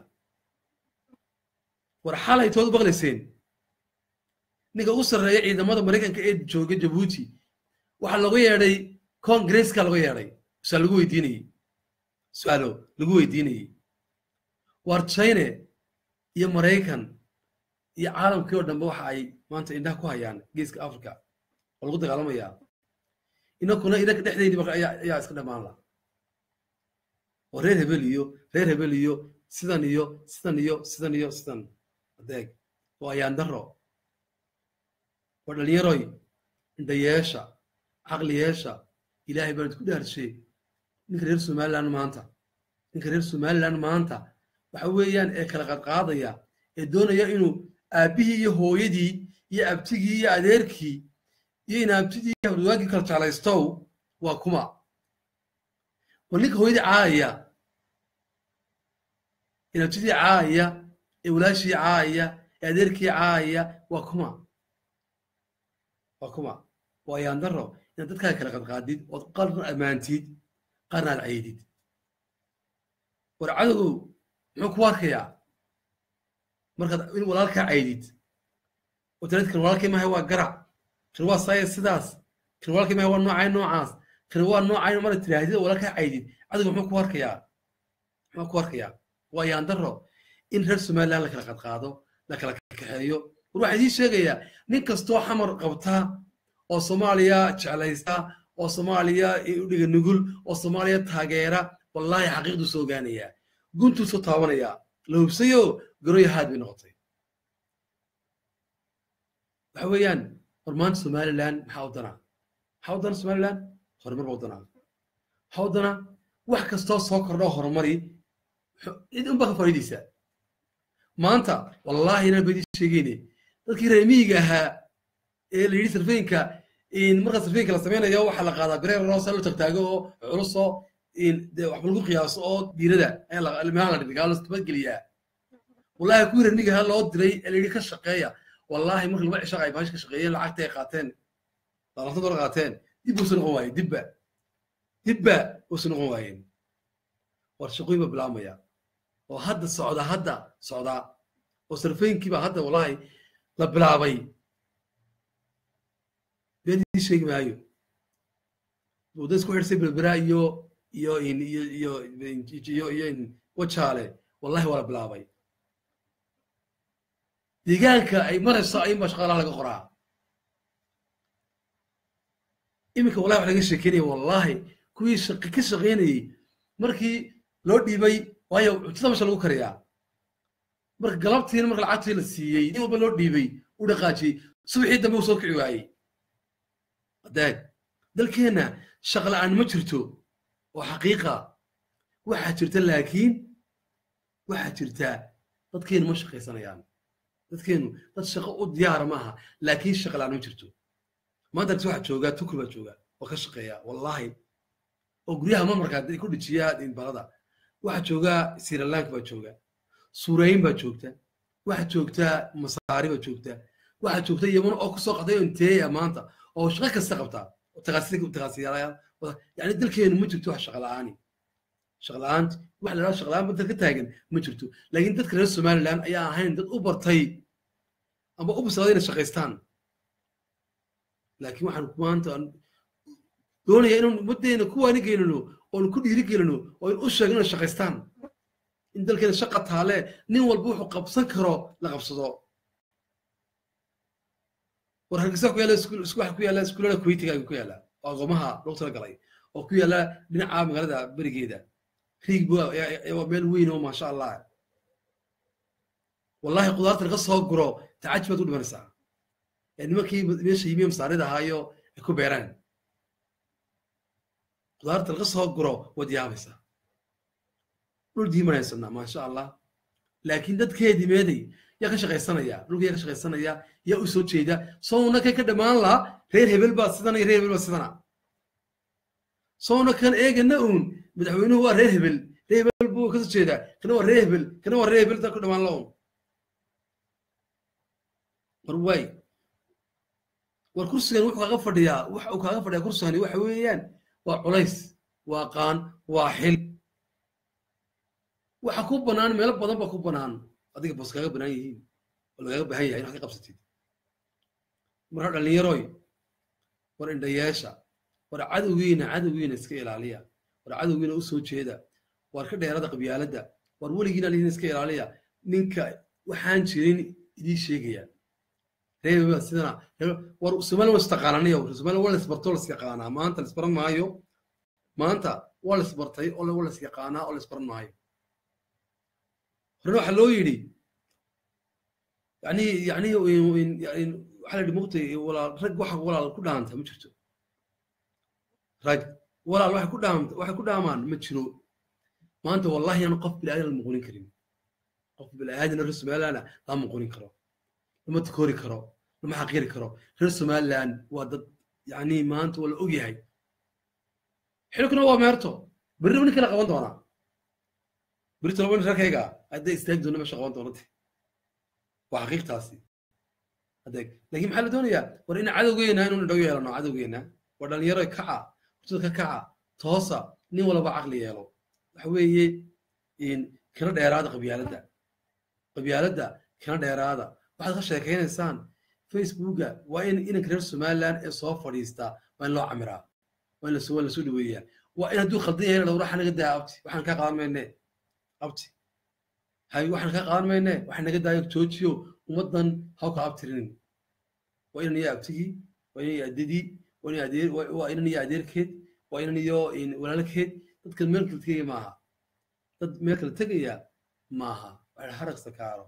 war xalay tood u maqlayseen ninka ugu sarreeya ciidamada maraykanka ee jooga jabuuti waxaa looga yeedhay congresska looga yeedhay su-aal lagu weydiinayey su-aalo lagu weydiinayey war china iyo maraykan iyo caalamkii oo dhanbe waxa ay maanta indhaha ku hayaan geeska africa oo lagu dagaalamayaa inakuna inaka dhexdeydii marka ayaa ayaa iska dhammaan la oo reer hebel iyo reer hebel iyo sidan iyo sidan iyo sidan iyo sidan adeeg oo ayaan daro waa dhalinyaroy indhayeesha caqliyeesha ilaahay baan isku dhaarshay ninka reer somaliland maanta ninka reer somaliland maanta waxa weeyaan ee kala qadqaadaya ee doonaya inuu aabbihii iyo hooyadii iyo abtigii iyo adeerkii iyo inaabtidii iyo hawdwaagii kala jeclaystow waa kuma war ninka hooyadii caayaya inaabtidii caayaya ee walaashii caayaya ee adeerkii caayaya waa kuma waa kuma waa yaandaro inaad dadkaaga kala qadqaadid ood qarna ammaantid qarna aad caydid war cadowgow muxuu ku arkayaa markaad in walaalkaa caydid oo tiraad kan walaalkay maahay waa garac kan waa saaya sidaas kan walaalkay maahay waa noocay noocaas kan waa noocay marad tiraahdid oo walaalkaa caydid cadowga muxuu ku arkayaa muxuu ku arkayaa waa yaandaro in reer somaliland la kala qadqaado la kala kaxeeyo war waxaan idiin sheegayaa nin kastoo xamar qabta oo soomaaliya jeclaysta oo soomaaliya u dhiga nugul oo soomaaliya taageera wallaahi xaqiiqduu soo ogaanayaa guntuu soo taabanayaa la hubsayo garoyo haad bay noqotay waxa weeyaan war maanta somaliland maxaa u danaa maxaa u dana somaliland horumar baa u danaa maxaa u danaa wax kastoo soo kordho horumari cid unbaa ka faa'iidaysaa maanta wallaahi inaan ba idiin sheegayne dadkii reer miyiga ahaa ee la yidhi sarfeenka marka sarfeenka la samaynayo waxaa la qaadaa bireer roosa lo tagtaago oo culusoo dee waxba lagu qiyaaso oo diirada ilmaha la dhigaa lastabadgeliyaa wallaahi kuwii reer miyiga ahaa loo diray ee la yidhi ka shaqeeya wallaahi marka laba cishaaq ay baash ka shaqeeyeen lacagta ay qaateen laalanta dolar qaateen dib uusa noqon waayeen dibba dibba uusa noqon waayeen war shaqooyin baa bilaabmaya oo hadda socda hadda socdaa oo sarfeynkii baa hadda wallaahi la bilaabay beedii sheegi maayo wadda isku xidhsay berbera iyo iyo in iyo iyo iyo iyo in wajaale wallahi waa la bilaabay deegaanka ay marayso ayunbaa shaqaalaha laga qoraa iminka wallahi wax laga sheekeynaya wallahi kuwii shaqi ka shaqeynayey markii loo dhiibay waayo cuntada masha lagu kariyaa marka galabtiina marka lacagtii la siiyey in walba loo dhiibay u dhaqaajiyey subaxii dambe uu soo kici waayey adeeg dalkeenna shaqa la'aan ma jirto oo xaqiiqa waxaa jirta laakiin waxaa jirtaa dadkeenu ma shaqaysanayaan dadkeenu dad shaqo u diyaara maaha laakiin shaqa la'aan ma jirto maanta argti waxaa joogaa tukur baa jooga oo ka shaqeeya wallaahi oo guryaha mamarka ku dhijiya balada waxaa joogaa sirilanka baa jooga suurayn baa joogta waxaa joogtaa masaari baa joogta waxaa joogta yaman oo kusoo qaday inteeya maanta oo shaqo kasta qabtaa taqaasiyaalayaal yani dalkeenu ma jirto wax shaqa la'aani shaqa la'aanta wax la dhaha shaqa la'aan badda ka taagan ma jirto laakiin dadka reer somaliland ayaa ahayn dad u bartay ama u bislaaday inay shaqaystaan laakiin waxaan maanta doonaya inaan ummaddeena ku waanigeynano oon ku dhiirigelino oo in u sheegno inay shaqaystaan in dalkeena shaqa taale nin walba wuxuu qabsan karo la qabsado war hargeysa ku yaala waxa ku yaala iskuulada kuwaitiga ku yaala oo aqoomaha loogu talagalay oo ku yaala dhinaca magaalada berigeeda riig waa meel weyn oo maasha allah wallahi qudaarta laga soo guro tacajib baad u dhimanaysaa nimankii meesha yimiye masaarida ahaayo ay ku beeraan qudaarta laga soo guro waad yaabaysaa dhul diimanaysanaa maasha allah laakiin dadkeedii meeday yaa ka shaqaysanaya dhulka yaa ka shaqaysanaya yaa u soo jeeda sowna kan ka dhammaan laha reer hebel baa sidana reer hebel baa sidana sowna kan eegana uun madaxweynuhu waa reer hebel reer hebel buu ka soo jeedaa kana waa reer hebel kana waa reer hebel taa ku dhammaan la uun war waay war kursigan wuxuu kaaga fadhiyaa waxa uu kaaga fadhiyaa kursigani waxa weeyaan waa culays waa qaan waa xil waxa ku bannaan meelo badan baa ku bannaan adiga bos kaaga bannaan yihiin oo lagaaga baahan yahay inaad ka qabsatid marka dhallinyaroy war indhayeesha war cadowgiina cadowgiina iska ilaaliya war cadowgiina u soo jeeda war ka dheerada qabyaaladda war weligiina lihiin iska ilaaliya ninka waxaan jirin idiin sheegaya reebeba sidana war somaliland waa istaqaananiyo somaliland waa laisbartoo lasyaqaanaa maanta laisbaran maayo maanta waa laisbartay oo waa lasyaqaanaa oo laisbaran maayo horena waxaa loo yidhi yani yani waxaa la yidhi mugtay walaal rag waxa walaal ku dhaanta ma jirto rag walaal waxay ku dhaamta waxay ku dhaamaan ma jiro maanta wallahi aan qof bilaadan la muqunin karin qof bilaadan reer somaliland lama muqunin karo lama takoori karo lama xaqiiri karo reer somaliland waa dad yani maanta waa la ogyahay xilkuna waa meerto berriba nin kala qaban doonaa berito laba nin reerkayga hadday istaagi doona meesha qaban doonate waa xaqiiqtaasi adeeg laakiin maxaa la doonayaa war in cadowgeena inuu indhow yeelano cadowgeena waa dhalinyaro kaca hurtada ka kaca toosa nin walba caqli yeelo waxa weeye kana dheeraada qabyaaladda qabyaaladda kana dheeraada waxaad ka sheekaynaysaan facebooka waa in inanka reer somaliland ee soo fadhiistaa waa in loo camiraa waa in lasoo lasoo dhaweeyaa waa in hadduu khaldan yahay dhowr waxa naga daa abti waxaan kaa qaadan mayne abti hay waxaan kaa qaadan mayne waxa naga daayo joojiyo ummaddan haw ka abtirinin waa inan iyo abtigii waa inan iyo addadii waa inan adeer waa inan iyo adeerkeed waa inan iyo walaalkeed dadka meel kala tegaya maaha dad meel kala tegaya maaha waa harag sakaaro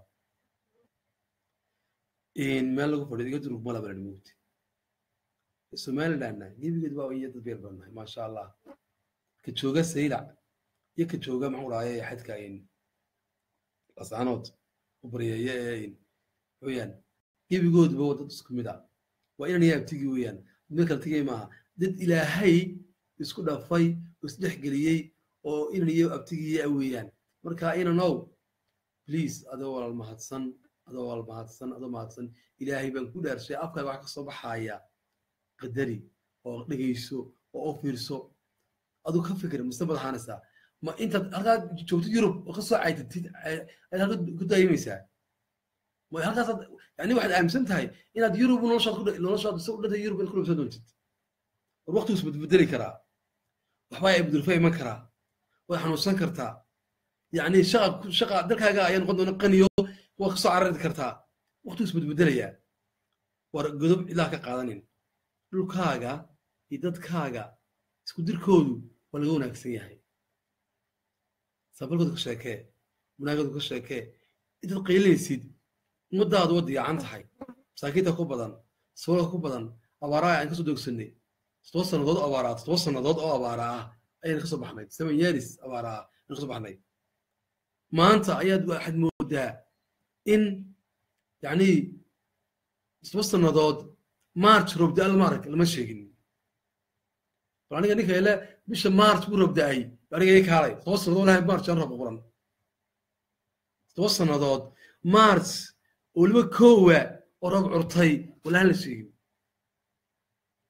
meel lagu fadhiyo iga durug mala balan mugti somalilandna gebigeed waa iyo dad beer badnahay maasha allah ka jooga saylac iyo ka jooga maxuu dhahaye xadka lasaanood u baryeeye ee weyaan gebigoodba waa dad isku mid ah waa inan iyo abtigii weeyaan meel kala tegay maaha dad ilaahay isku dhafay oo isdhexgeliyey oo inan iyo abtigii ah weeyaan marka inanow please adoo walaal mahadsan adoo walaal mahadsan adoo mahadsan ilaahay baan ku dhaarshay afkaaga wax ka soo baxaya qadari oo dhegayso oo u fiirso aduu ka fikir mise madaxaanaysaa ma intaad halkaa joogtid yurub oo ka soo caytatid ayaad halka ku daayimaysaa ma halkaasaad yani waxaad aaminsan tahay inaad yurub noloshaad ku noloshaad isa u dhantay yurub inaad ku dhibsan doontid war waqtigu isbedbedeli karaa waxbaa ay budurfa iman karaa waad xanuunsan kartaa yani shaqa shaqa dalkaaga ayaa noqon doona qaniyo waad kasoo carari kartaa waqtigu isbedbedelayaa war godob ilaa ka qaadanin dhulkaaga iyo dadkaaga isku dirkoodu waa laga wanaagsan yahay sabalkooda ka sheekee munaagooda ka sheekee intaad qaylinaysid ummadaadu waa diyacan tahay masaakiinta ku badan sabalka ku badan abaaraa aan kasoo doogsanay todoba sannadood oo abaaraa todoba sannadood oo abaara ah ayaan kasoo baxnay seven years abaara ah ayaan kasoo baxnay maanta ayaad waxaad moodaa in yani todoba sannadood march roobda almarag lama sheegin bal aniga ninka ile bisha march buu roobda-ay aniga ii kaalay todoba sannadood lahay march aan roob qoran todoba sannadood march oo weliba koowa oo roob curtay walahan la sheegin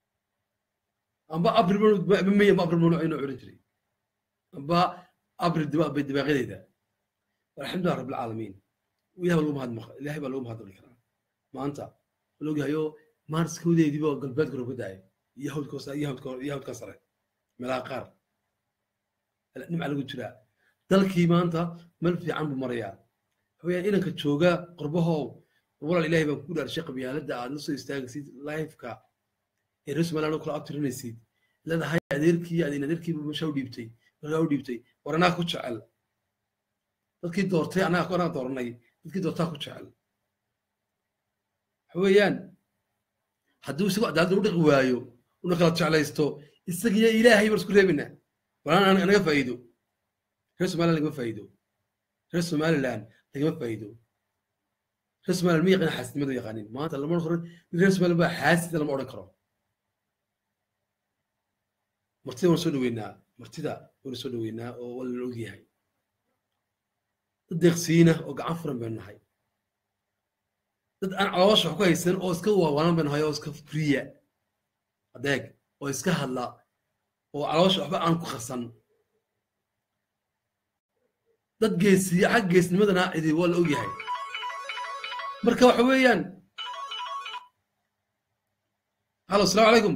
amba abri maya amba abri mamnuuc inuu odhan jiray amba abri dibaaqyadeeda alxamdulilah rabbilcaalamiin ilahay baa lagu mahad ilahay baa lagu mahadnaqi karaa maanta la ogyahayo maarskoodeediiba galbeedka roob ka daaya iyo hawdka iyo hawdka iyo hawdka sare meelaha qaar nimca lagu jiraa dalkii maanta meel fiican buu marayaa hawayaan inanka jooga qorbahow walaal ilaahay baan ku dhaarshay qabyaaladda aad la soo istaagaysid lifeka ee reer somaliland oo kala abtirinaysid leedahay adeerkii adin adeerkiiba meesha u dhiibtay markaa u dhiibtay war anaa ku jecel dadkii doortay anaga anaa dooranay dadkii doortaa ku jecel waxa weeyaan hadduu isagu cadaaladda u dhaqi waayo una kala jeclaysto isagiyo ilaahay baan isku reebina walaan naga faa'iido reer somaliland lagama faa'iido reer somaliland lagama faa'iido reer somaliland ma yaqaan xaasidnimada yaqaanin maanta lama odhan karo reer somaliland baa xaasida lama odhan karo martida waan soo dhaweynaa martida waan soo dhaweynaa oo waa la ogyahay dad deeqsiina oo gacan furan baynu nahay dad aan caloosha wax ku haysan oo iska waawanan baynu nahay oo iska friya adeeg oo iska hadla oo caloosha waxba aan ku qarsan dad geesiya xag geesnimadana cidi waa la ogyahay marka waxa weeyaan halo asalaamu calaykum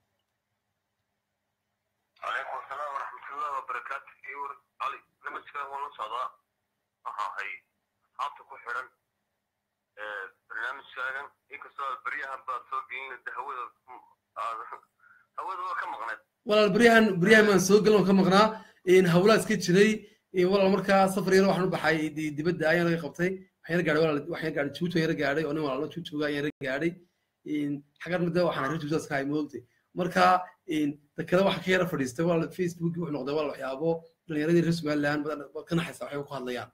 عليكم السلام ورحمة الله وبركاته إيور علي لما تكلم وانا صدا أها هاي هابت كو حرن برنامج كاغن إيكو سؤال بريها بعد سوقين الدهوة هوada waa ka maqneed walaal baryahan baryahan baan soo galan oo ka maqnaa in hawlaa iska jiray walaal markaa safar yar waxaan u baxay dibadda ayaan laga qabtay waxaan yar gaadhay walaal waxaan yar gaadhay juuto yar gaadhay oo nin walaalo juutoga ayaan yar gaadhay xagan midda waxaan reer juutas ka hay moogtay marka dakada waxa ka yara fadhiistay walaal facebook wuxuu noqday walaal waxyaabo dhalinyaradii reer somaliland ka naxaysa waxay ku hadlayaan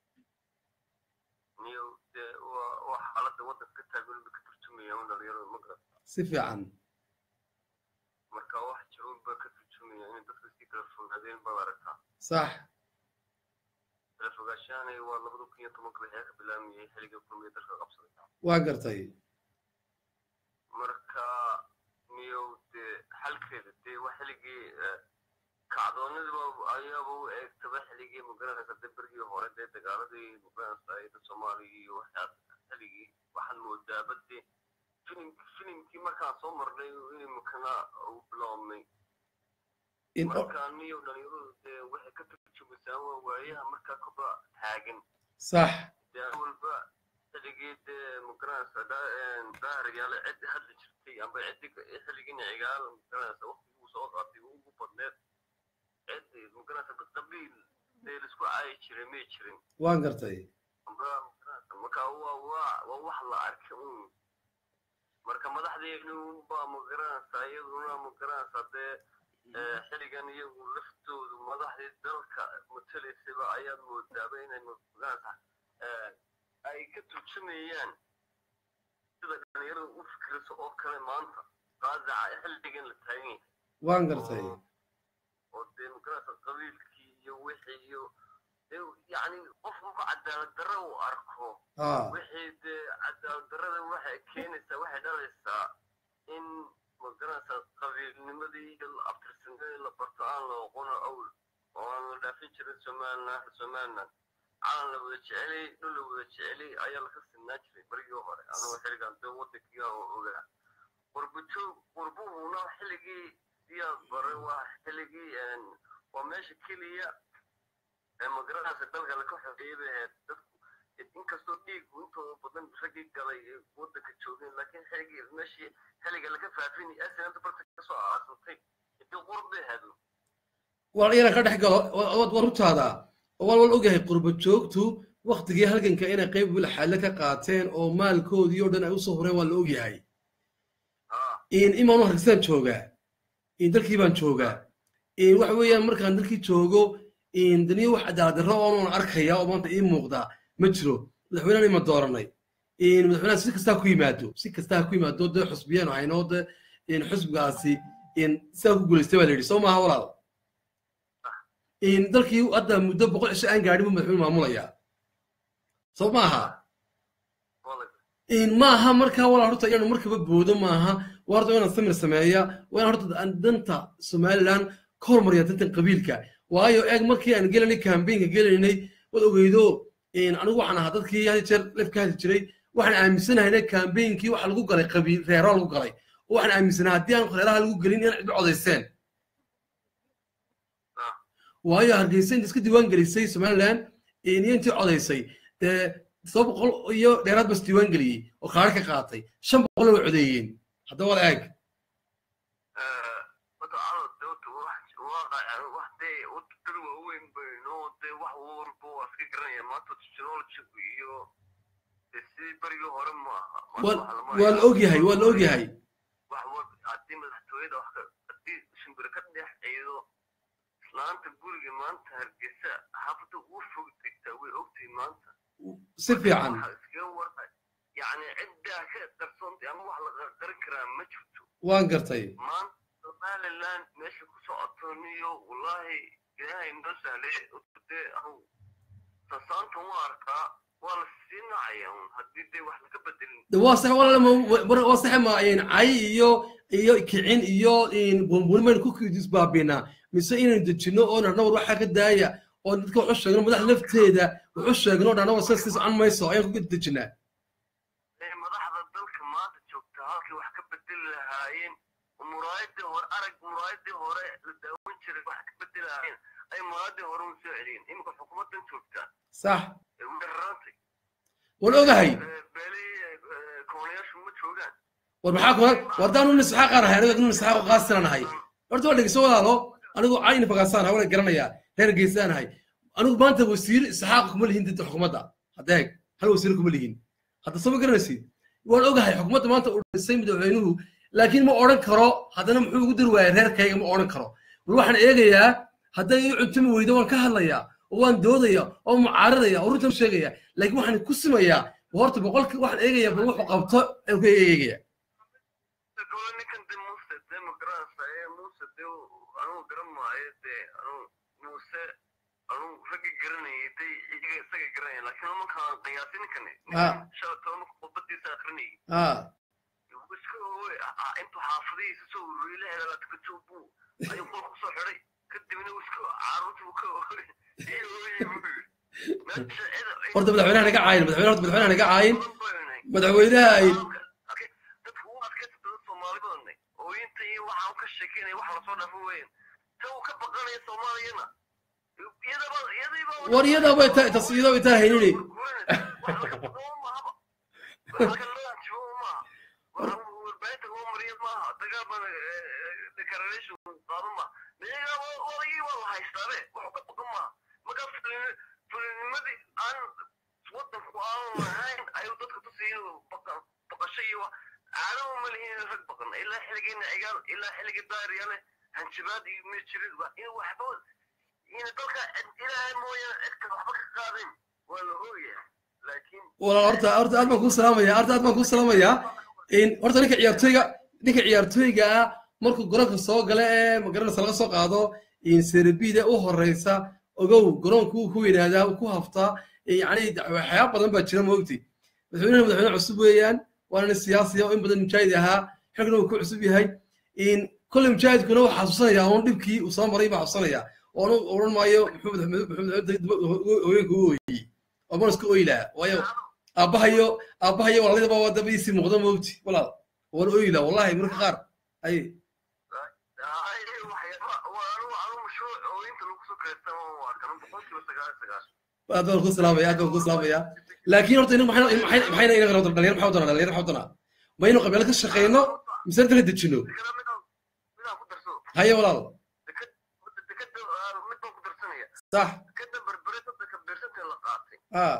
niyo dee waa waa xaaladda waddanka ka taagan ba ka turjumaya un dhalinyarada ma garan si fiican marka wax jiroon ba ka turjumaya in dadka si kala fogaadeen baad aragtaa sax kala fogaanshahanay waa labada kun iyo tobanka wixii ka bilaamayay xilliga kulmiya dalka qabsaday waa gartay marka niyow dee xalkeeda dee waa xilligii kacdoonadiba ayaaba u eegtaba xilligii magaranaysa dee bergii hore dee dagaaladii magaranaysa ayada soomaaliya iyo waxaa xilligii waxaan moodaaba dee filim filimkii markaan soo marnay inimkana u biloomnay in marka niyow dhalinyaradu dee waxay ka turjumaysaa waa waayaha markaa koba taagan sax dee walba xilligii dee magaranaysa daahiryaale ciddi hadli jirtay amba ciddi xilligii nicigaal magaranaysa waqtigii uu soo qaatay ugu badneed ciddi magaranaysa qabiil dee laisku caayi jiray may jirin waan gartay amba magaranaysa marka waa waa waa wax la arkay un marka madaxdeenu baa magaranaysa iyaduna magaranaysa dee xilligan iyagu laftoodu madaxdii dalka matalaysaba ayaad moodaaba inay magaranaysa ay ka turjumayaan sida dhalinyarada u fikirayso oo kale maanta qaadaca xilligan la taagan yahay waan gartay oo dee magaranaysa qabiilkii iyo wixii iyo yacni qof marku cadaalad darro uu arko ha wixii dee cadaalad darrada waxay keenaysaa waxay dhalaysaa in magaranaysa qabiilnimadii iyo abtirsanadii la barto aan la oqono awl oo aan la dhaafin jirin somaliland somaliland calan la wada jecelay dhul la wada jecelay ayaa laga sinaa jiray barigii hore anuu xilligan dee waddankiga oo ogaa qurbajoog qurbuhuna xilligii siyaad baray waa xilligii waa meesha keliya ee magaranaysa dalka laka xogeeyay bay ahayd dadku inkastoo dhiigu intooda badan raggii galay ee waddanka joogeen laakiin xilligii meeshii xilliga laga faafinay asinanta barta kasoo aasantay intii qurb bay ahayd wal inaan ka dhex galo waad war runtaada wal wal ogyahay qurba joogtu waktigii halganka inay qayb wilxaale ka qaateen oo maalkoodii oo dhan ay usoo hureen waa la ogyahay haa in imaanu hargeysaan joogaa in dalkii baan joogaa in waxa weeyaan markaan dalkii joogo in daniyo wax cadaalad darro oonan arkaya oo maanta ii muuqda ma jiro madaxweynehan ima dooranay in madaxweynaha si kastaa ku yimaado si kastaa ku yimaado dee xusbiyeen haynoo de in xusbigaasi in sidaa ku guulaystay baa la yidhi soo maaha walaal in dalkii hadda muddo boqol cisho aan gaadhin buu madaxweyne maamulayaa soo maaha wala in maaha markaa walaal horta inaanu markaba boodo maaha waa horta inaan samir sameeya waa inaan horta aan danta somaliland ka hormariya dantan qabiilka waayo eeg markii aan gelanay kambaynka gelaynay waad ogeydo anigu waxaan ahaa dadkii had jeer lef ka hadli jiray waxaan aaminsanahay kambeynkii waxa lagu galay qabiil reero lagu galay oo waxaan aaminsanahay haddii aan reeraha lagu gelin inaan cidba codayseen waayo hargeysa inta iska diiwaan gelisay somaliland iyo intii codaysay dee todoba boqol iyo dheeraad bas diiwaan geliyey oo kaari ka qaatay shan boqolna way codeeyeen haddaba wada eeg dad waaweyn bayno dee wax walba waa iska garanaya maanta technology iyo sidii berigii hore maaha waa la ogyahay waa la ogyahay wax walba haddii madaxtooyada wax haddii shimbir ka dhex ciido islaanta guriga maanta hargeysa xaafadda ugu fog degtaa way ogtahay maanta si fiican iskaga warqa yacni ciddaa ka qarsoontay ama wax la qarin karaa ma jirto waan gartay maanta somaliland meesha ku socotoniyo wallahi ilaahay noo sahlay dee anu sasaanta u arkaa waa la sii nacaya un haddii dee wax laga bedelin waa sax walaal waa sax ma cay iyo iyo kicin iyo bunbunimaynu ku isbaabinaa mise inaynu dejinno oo narnawar waxaa ka daaya oo dadka waxu sheegno madax lafteeda waxu sheegno oo dhanawar sas socon mayso ayaan ku dejinaa madaxda dalka maanta joogta halkay wax ka bedeli lahaayeen muraayadii hore arag muraayadii hore la daawan jiray wax ka bedeli lahaayeen ay muraayadii hore u soo celiyeen iminka xukuumaddan joogtaa sax weerarantay waan ogahay beeli koonayaashu ma joogaan war maxaa kuna war daan nin saxaaq aan ahay aniga nin saxaaq oo qaasiran ahay horta waa dhegeyso walaalo anigu cayna fagaasaan ahay wala garanayaa reer geysaan ahay anigu maanta wasiir saxaaq kuma lihin dadda xukuumadda haddeeg hal wasiir kuma lihin hadda soo ma garanaysid waan ogahay xukuumadda maanta uu dhisay madaxweynuhu laakiin ma odhan karo haddana muxuu ugu dari waayay reerkayga ma odhan karo bal waxaan eegayaa hadday ii cuntumi weydo waan ka hadlayaa oo waan doodaya oo mucaaradaya oo runta sheegaya laakiin waxaan ku simayaa horta boqolkii waxaan eegayaa bal wuxuu qabto ayaan ku eegaya kole ninkan de muuse de ma garanaysa ee muuse de anugu garan maayo de anu muuse anu raggi garanayay de iyaga isaga garanaya laakiin markaan qiyaasi ninkani shala toban marka khudbadiisa akrinayay ah iska owe intuu xaafadihiisa soo ururiyay la helaa tukatoo buu ayuu qol kusoo xidhay kadibna uu iska caruurtii buu ka oogay iyo ooyey buu yidhi horta madaxweynaha naga caayin madaxweyne horta madaxweynaha naga caayin madaxweynaha ay dadku u adkaysa dad soomaali badanay ooyinta iyo waxa uu ka sheekeynaya wax lasoo dhaafo weeyaan ta uu ka baqanaya soomaaliyana iyadaba iyadiiba war iyada bay tahay tas iyada bay tahay haynini warbaahinta loo mariyo maaha dagaal declaration qaado maaha miyaga odagii waa la haystaabe wax ka baqan maaha markaa fulinimadii aan wadanku aan lahayn ayuu dadka tusiyin baqasho iyo caadama ma lihin rag baqan ilaa xiligeena cigaal ilaa xilligii daariyale hanjabaad iyo ma jirin in waxba in dalka ilaahay mooyaane cidka waxba ka qaadin waa la hooyaa laakiin walaal horta horta aad baan kuu salaamaya horta aad baan kuu salaamayaa in horta ninka ciyaartooyga ninka ciyaartooyga ah markuu garoonka soo gala ee magaranaysa laga soo qaado in serbida u horeysa ogow garoonku uu ku yidhaahdaa uu ku haftaa yacni waxyaaba badan baa jira moogti madaxweynaha madaxweyne cusub weeyaan waana nin siyaasiya oo in badan mujaahid ahaa xilkana uu ku cusub yahay in kolley mujaahidkuna uu xasuusanaya uun dhibkii uu soo maray baa xasuusanaya oonu odhan maayo muxuu hooyanka u ooyey oo mana iska ooyi lahaa waayo aabbahayo aabbahayo walaaladaba waa dabadiisii muuqda moogti walaal waan ooyi lahaa wallahi marka qaar ay aad baan ku salaamaya aad baan ku salaamaya laakiin horta inagu maxay maxayna inaga rabto dhalinyar maxaa doonaa dhalinyar maxaa doonaa ma inuu qabeelo ka shaqeyno mise inta ka dejino haye walaal sax ah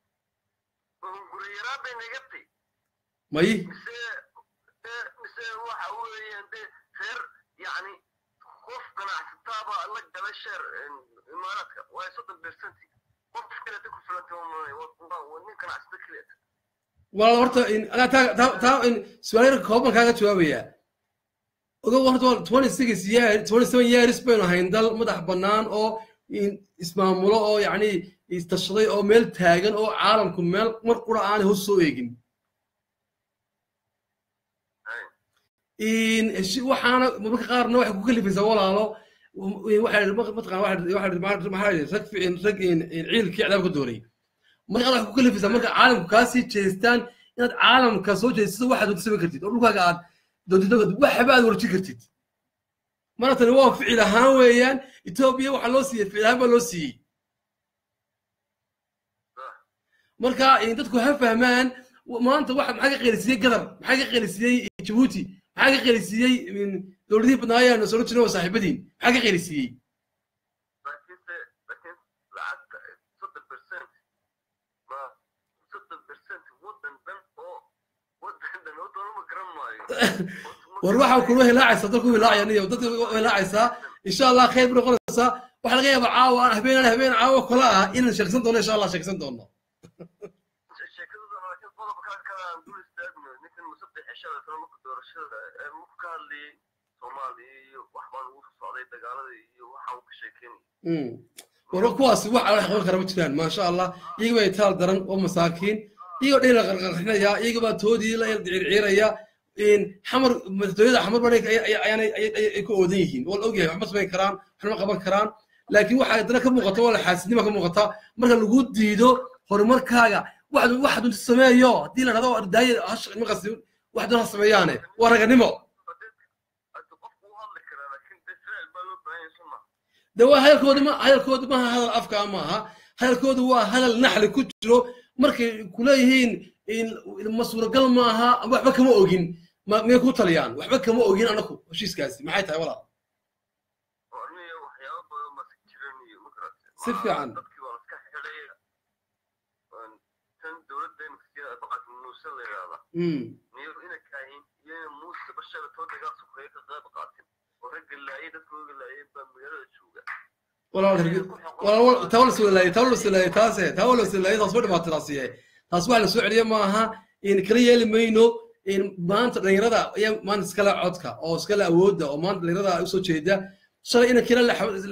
may mise waxa weeyaan de reer yani qof ganacsataaba la gala sheer imaaraadka waa soddon percenti qof kaleeta ku filanta nin ganacsata kaleeta walaal horta taa taa su-aal yar kooban kaaga jawaabaya ogow horta twenty six year twenty seven years baynu ahayn dal madax bannaan oo ismaamulo oo yacni istashaday oo meel taagan oo caalamku meel mar qura aanay hoos soo eegin in heshi- waxaana marmarka qaarna waxay ku kalifaysaa walaalo waxaa mataqana waxaa rag ficin rag in- in ciilkii cadaabka doonay marka qaar waxay ku kalifaysaa marka caalamku kaasii jeestaan inaad caalamka soo jeestada waxaad doonta samayn kartid oo dhulkaaga aad doontid waxba aad warjin kartid mana tani waa ficil ahaan weeyaan etoobiya waxaa loo siiyey ficil ahaan baa loo siiyey marka in dadku ha fahmaan w- maanta waxa maxaa ka qeylisiiyey gadar maxaa ka qeylisiiyey jabuuti maxaa ka qeylisiiyey in dowladihii badnaayaan soo jirin waa saaxiibadiin maxaa ka qeylisiiyey laakiinse laakiin lacagta soddon percent ma soddon percent waddan dhan oo waddan dhan oo doolama garan maayo war waxaa kula hilaacaysaa dadku hilaacaya niyo dadka hilaacaysaa insha allah khayr bu noqonaysaa waxaa laga yaabaa caawa habeen habeen caawa kala ah inaan sheeksan doono insha allah sheeksan doono sheekadooda laakiin qodob kale kale aan dul istaagno ninkan musabbix ceshada kale marka doorashada ee marku ka hadlayay soomaaliya iyo waxbaa lagu soo socday dagaalada iyo waxa uu ka sheekeynayay Mm. warba kuwaasi wax wax qaban kara ma jiraan maasha allah iyaga bay taal daran oo masaakiin iyagoo dhan la qarqarxinaya iyaga baa toodii la circiiraya in xamar madaxtooyada xamar baa ayaanay ay ku oodan yihiin waa la ogyahay waxma samayn karaan waxma qaban karaan laakiin waxaa haddana ka muuqata waa la xaasidnima ka muuqata marka lagu diido horumarkaaga wax wax dunta sameeyo haddii la dhahdo ardaaye maqasi wax doon ha sameeyaane waa raganimo hadda qofku u hadli karaa laakiin de ficil baa loo baahan yahay soma de waa hadalkooda ma hadalkooda maaha hadal afka maaha hadalkooda waa hadal naxli ku jiro markay kuleeyihiin in- ma suuragal maaha waxba kama ogin ma- miyay ku taliyaan waxba kama ogin anaku heshiiskaasi maxay tahay walaal oo aniga waxyaabo badan baa iska jiran iyo makarate Si fiican. dadkii waa laska xidhay Een, tan dowladda imika baqat muuse la yidhaahda Mm. niyo ina kaahin iyo ina muuse bashada too dagaal sukeeye ka qayb qaatin oo ragga laayay dadkooga laayay baa magaalada jooga walaal herge walaal taa la soo laayay taa la soo laayay taase taa la soo laayay taas waa dhibaato taasi taas wax la soo celiyo maaha in kala yeeli mayno in maanta dhalinyarada ayaa maanta iskala codka oo iskala awoodda oo maanta dhalinyarada ay usoo jeeda shalay ina kila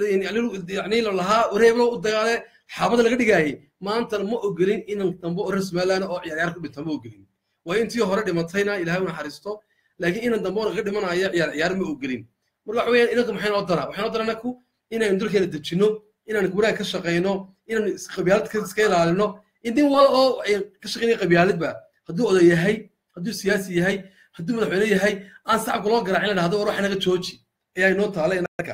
yani la lahaa wareeblo u dagaale xaabada laga dhigaayay maanta ma ogolin inan dambe oo reer somaliland oo ciyaaryaar ku dhinta ma ogolin waa intii hore dhimatayna ilaahay u naxariisto laakiin inan dambe oo laga dhimanaya ciyaar ciyaar ma ogolin marka waxa weeyaan inanka maxay noo dara waxay noo dara anaku inaynu dalkeena dejinno inaan wanaag ka shaqayno inaan qabyaalad iska ilaalino in nin wal oo ay ka shaqaynaya qabyaaladba hadduu oday yahay hadduu siyaasi yahay hadduu madaxweyne yahay aan sacabka loo garaacin la dhahdo war waxa naga jooji ayaa inoo taala inaka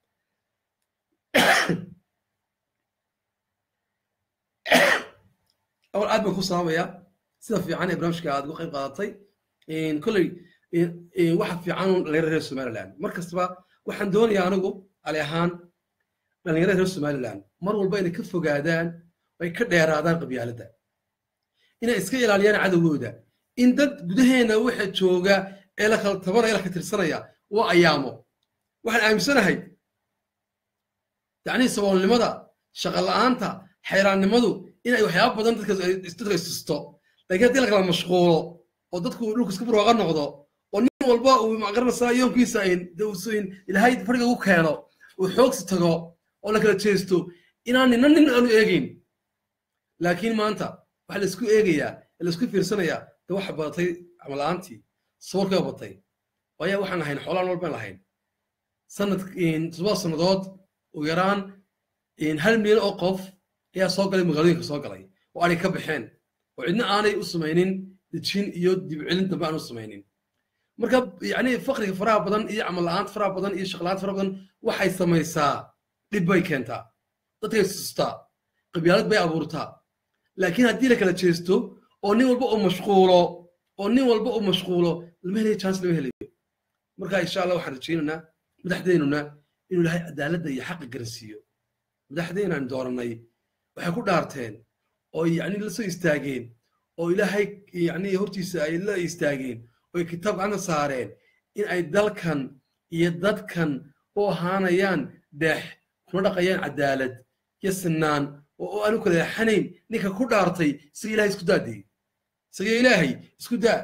awal aad baan ku salaamaya sida fiican ee barnaamijka aad uga qayb qaadatay kolley waxa fiican dhalinyarada reer somaliland mar kastaba waxaan doonayaa anigu ali ahaan dhalinyarada reer somaliland mar walba inay ka fogaadaan ay ka dheeraadaan qabyaaladda inay iska ilaaliyaan cadowgooda in dad gudaheena waxa jooga ee la kala tabanaya ee la kala tirsanaya waa ayaamo waxaan aaminsanahay yacni saboolnimada shaqa la'aanta xayraannimadu inay waxyaaba badan dadka dadka istusto laakiin haddii la kala mashquulo oo dadku dhulku iska barwaaqa noqdo oo nin walba uu maqaranaysaa yoonkiisa in ilaahay fadhiga ugu keeno uu xoogsi tago oo la kala jeesto inaan nina nin aanu eegayn laakiin maanta waxa la isku eegayaa la isku fiirsanayaa de waxa badatay camala'aantii saboolkaa batay waayaa waxaan ahayn xoolaan walbaan lahayn sanad toddoba sannadood ugu yaraan hal milyan oo qof ayaa soo galay magaalooyinka soo galay oo aanay ka baxeen oo cidna aanay u samaynin dejin iyo dibcelin dambe aan u samaynin marka yani fakriga faraha badan iyo camal la'aanta faraha badan iyo shaqla'aanta faraha badan waxay samaysaa dhib bay keentaa dadkay sustaa qabyaalad bay abuurtaa laakiin haddii la kala jeesto oo nin walba uu mashquulo oo nin walba uu mashquulo lama helayo chance lama helayo marka insha allah waxaan rajaynaynaa madaxdeennuna inuu ilaahay cadaaladda iyo xaqa garansiiyo madaxdeenaan dooranay waxay ku dhaarteen oo yani la soo istaageen oo ilaahay yani hortiisa ay la istaageen oo ay kitaab gacanta saareen in ay dalkan iyo dadkan u ahaanayaan dhex kuna dhaqayaan cadaalad iyo sinaan oo aanu kala leexanayn ninka ku dhaartay isaga ilahay isku daadee isaga ilaahay isku daa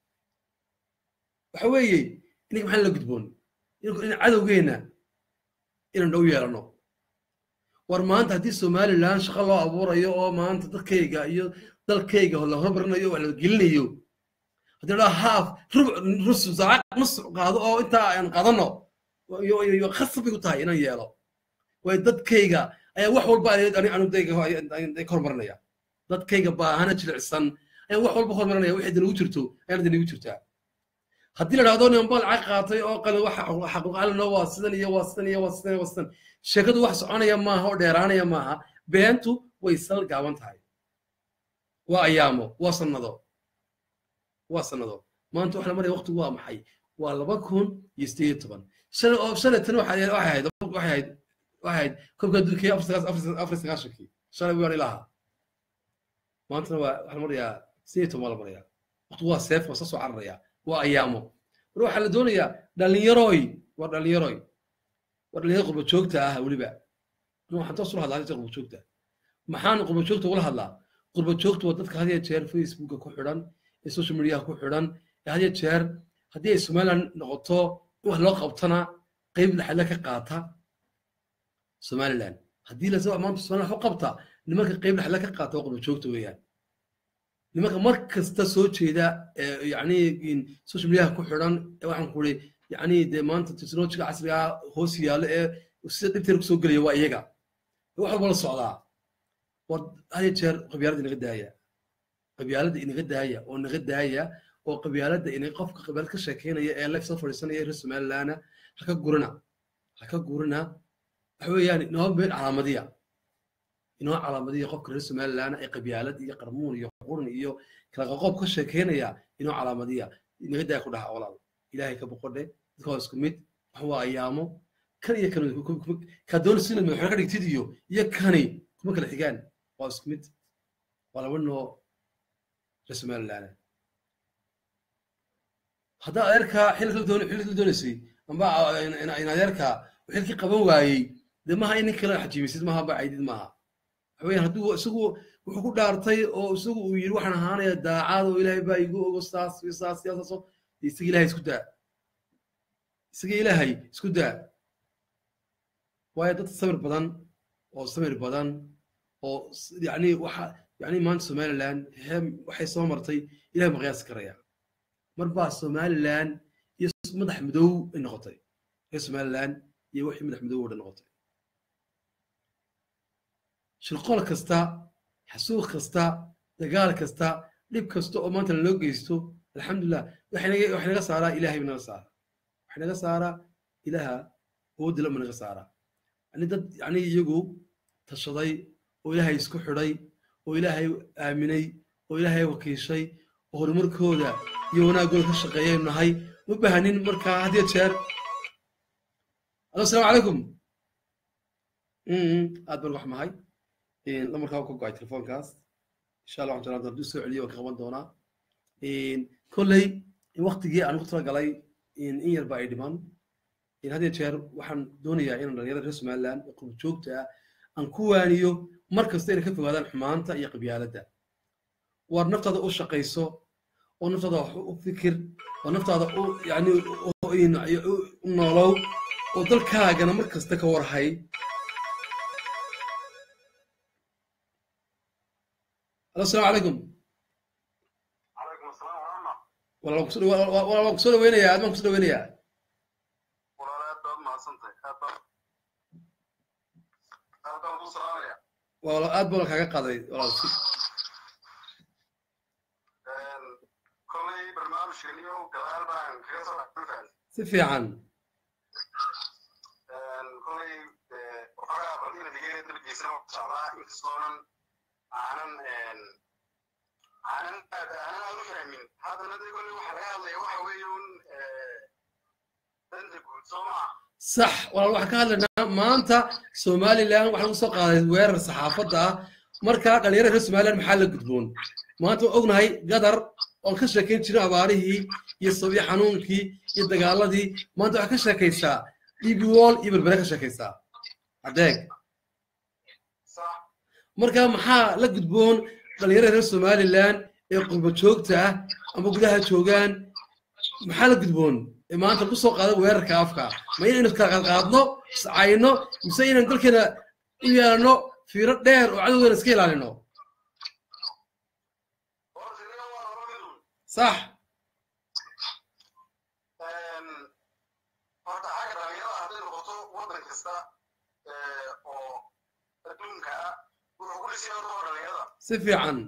waxa weeye ininka maxaan la gudboon in cadowgeenna inaan dhow yeelano war maanta haddii somaliland shaqo loo abuurayo oo maanta dadkayga iyo dalkayga la hormarinayo wax la gelinayo haddii la dhaho haaf rubuc nus saac nus qaado oo intaa aan qaadano iyo iyo- iyo khasab bay ku tahay inaan yeelo waayo dadkayga ayaa wax walba anudayga hormarinaya dadkayga baahana jilicsan ayaan wax walba hormarinaya wixii dinagu jirto ayaan dinagu jirtaa haddii la dhahdo nin bal cag qaatay oo qalin waxa xaquuqalino waa sidan iyo waa sidan iyo waa sidan iyo waa sidan sheekadu wax soconaya maaha oo dheeraanaya maaha beentu way sal gaaban tahay waa ayaamo waa sannado waa sannado maanta waxa la maraya waqtigu waa maxay waa laba kun iyo sideed iyo toban shalay oo shalay tan waxay waxay ahayd waxay ahayd waxay ahayd koobka adduunka afar sagaas afar sagaashankii shalay waan ilaha maantana waa waxa la marayaa sideed iyo toban waa la marayaa waqtigu waa seef waa soo soo cararaya waa ayaamo mar waxaa la doonayaa dhalinyaroy waa dhalinyaroy waa dhalinyaro qurba joogta ah weliba waxaan toos ula hadlaa qurba joogta maxaan qurba joogta ula hadlaa qurba joogta waa dadka had iyo jeer facebooka ku xidhan ee social mediaha ku xidhan ee had iyo jeer haddii ay somaliland noqoto in wax loo qabtana qeyb laxadla ka qaata somaliland haddii la maanta somaliland wax u qabta nimanka qeyb laxadla ka qaata waa qurba joogta weeyaan nimanka mar kasta soo jeeda ee yacni social mediaha ku xidhan ee waxaan ku uri yacni dee maanta technologiga casriga ah hoos yaalla ee sida dhibteeda kusoo gelaya waa iyaga wax walba la socdaa war haya jeer qabyaaladda inaga daaya qabyaaladda inaga daaya oo naga daaya oo qabyaaladda ina qofka qabyaalad ka sheekeynaya ee life soo fadhiisanaya reer somalilana ha ka gurina ha ka gurina waxa weeyaan inoo meel calaamadiya inoo calaamadiya qofka reer somalilana ee qabyaalad iyo qarmuun iyo qurun iyo kala qoqob ka sheekeynaya inoo calaamadiya inaga daaya ku dhaha walaal ilaahay ka boqodhe dadka waa isku mid wax waa ayaamo kan iyo kan kaa doonaysa inaad madaxweyne ka dhigtid iyo iyo kani kuma kala xigaan waa isku mid waa laba noo reer somalilana haddaa adeerkaa xilka la doonaysay amba in adeerkaa xilkii qaban waayey dee maha in nin kale xajiimisid maaha ba caydid maaha waxaweyaan hadduu isagu wuxuu ku dhaartay oo isagu uu yidhi waxaan ahaanaya daacad oo ilaahay baa igu ogo saas iyo saas iyo saaso isaga ilaahay isku daa isaga ilaahay isku daa waayo dad samir badan oo samir badan oo yacni waxa yacni maanta somaliland waxay soo martay ilahay ma qiyaasi karaya mar baa somaliland iyo madax madow ay noqotay reer somaliland iyo wixii madax madow oo dhan noqotay shirqool kasta xasuuq kasta dagaal kasta dhib kasta oo maanta lanoo geysto alxamdulilah waxay naga saaraa ilahay naga saara waxay naga saaraa ilaha awoodda lama naga saaraa yani dad yani iyagu tashaday oo ilaahay isku xidhay oo ilaahay aaminay oo ilaahay wakiishay oo horumarkooda iyo wanaagooda ka shaqeeyaynu nahay ma bahanin markaa had iyo jeer alo asalaamu calaykum aad baan wax mahay lamarkaa ka go-ay telefoonkaas insha allah waxaan jeclaan hadduu soo celiyo waan ka qaban doonaa kolley waktigii aan ku talagalay in yar ba ay dhiman had iyo jeer waxaan doonayaa inaan dhalinyarada reer somaliland ee qurub joogta ah aan ku waaniyo mar kasta inay ka fogaadaan xumaanta iyo qabyaaladda waar naftaada u shaqayso oo naftaada wax u fikir oo naftaada u yani u noolow oo dalkaagana mar kasta ka warhay alo asalaamu calaykum calaykum asalaam warahma walaal waan kusoo dhaweynayaa aad baan kusoo dhaweynayaa walaal aad baad mahadsantahay aad baan aad baan ku salaamaya walaal aad baan kaaga qaaday walaal kolay barnaamijkaniyo gadaal baan kaga soo dhexdhulkaan si fiican kolay waxoogaa bardina digee dalkiisana socdaa inkastoonan aanan aanan aad aanan aad u fahmin haddana de kolay waxa laga hadlaya waxa weeye un danta guud soo maa sax walaal waxaan ka hadlaynaa maanta somaliland waxaa lagu soo qaaday weerar saxaafadda ah marka dhalinyarada reer somaliland maxaa la gudboon maanta waan ognahay gadar oon ka sheekayn jirin abaarihii iyo sabiyo xanuunkii iyo dagaaladii maanta waxaa ka sheekaysaa db wall iyo berbere ka sheekaysaa adeeg sax marka maxaa la gudboon dhalinyarada reer somaliland ee qurba joogta ah ama gudaha joogaan maxaa la gudboon ee maanta ku soo qaada weerarka afka ma inaynu kala qaadno iscayno mise inaynu dalkeena u yeelano fiiro dheer oo cadowgeena iska ilaalino horta ina waa laba midun sax kasta eh, oo adduunka ah wuxuu ku dhisay horta waa dhalinyarada si fiican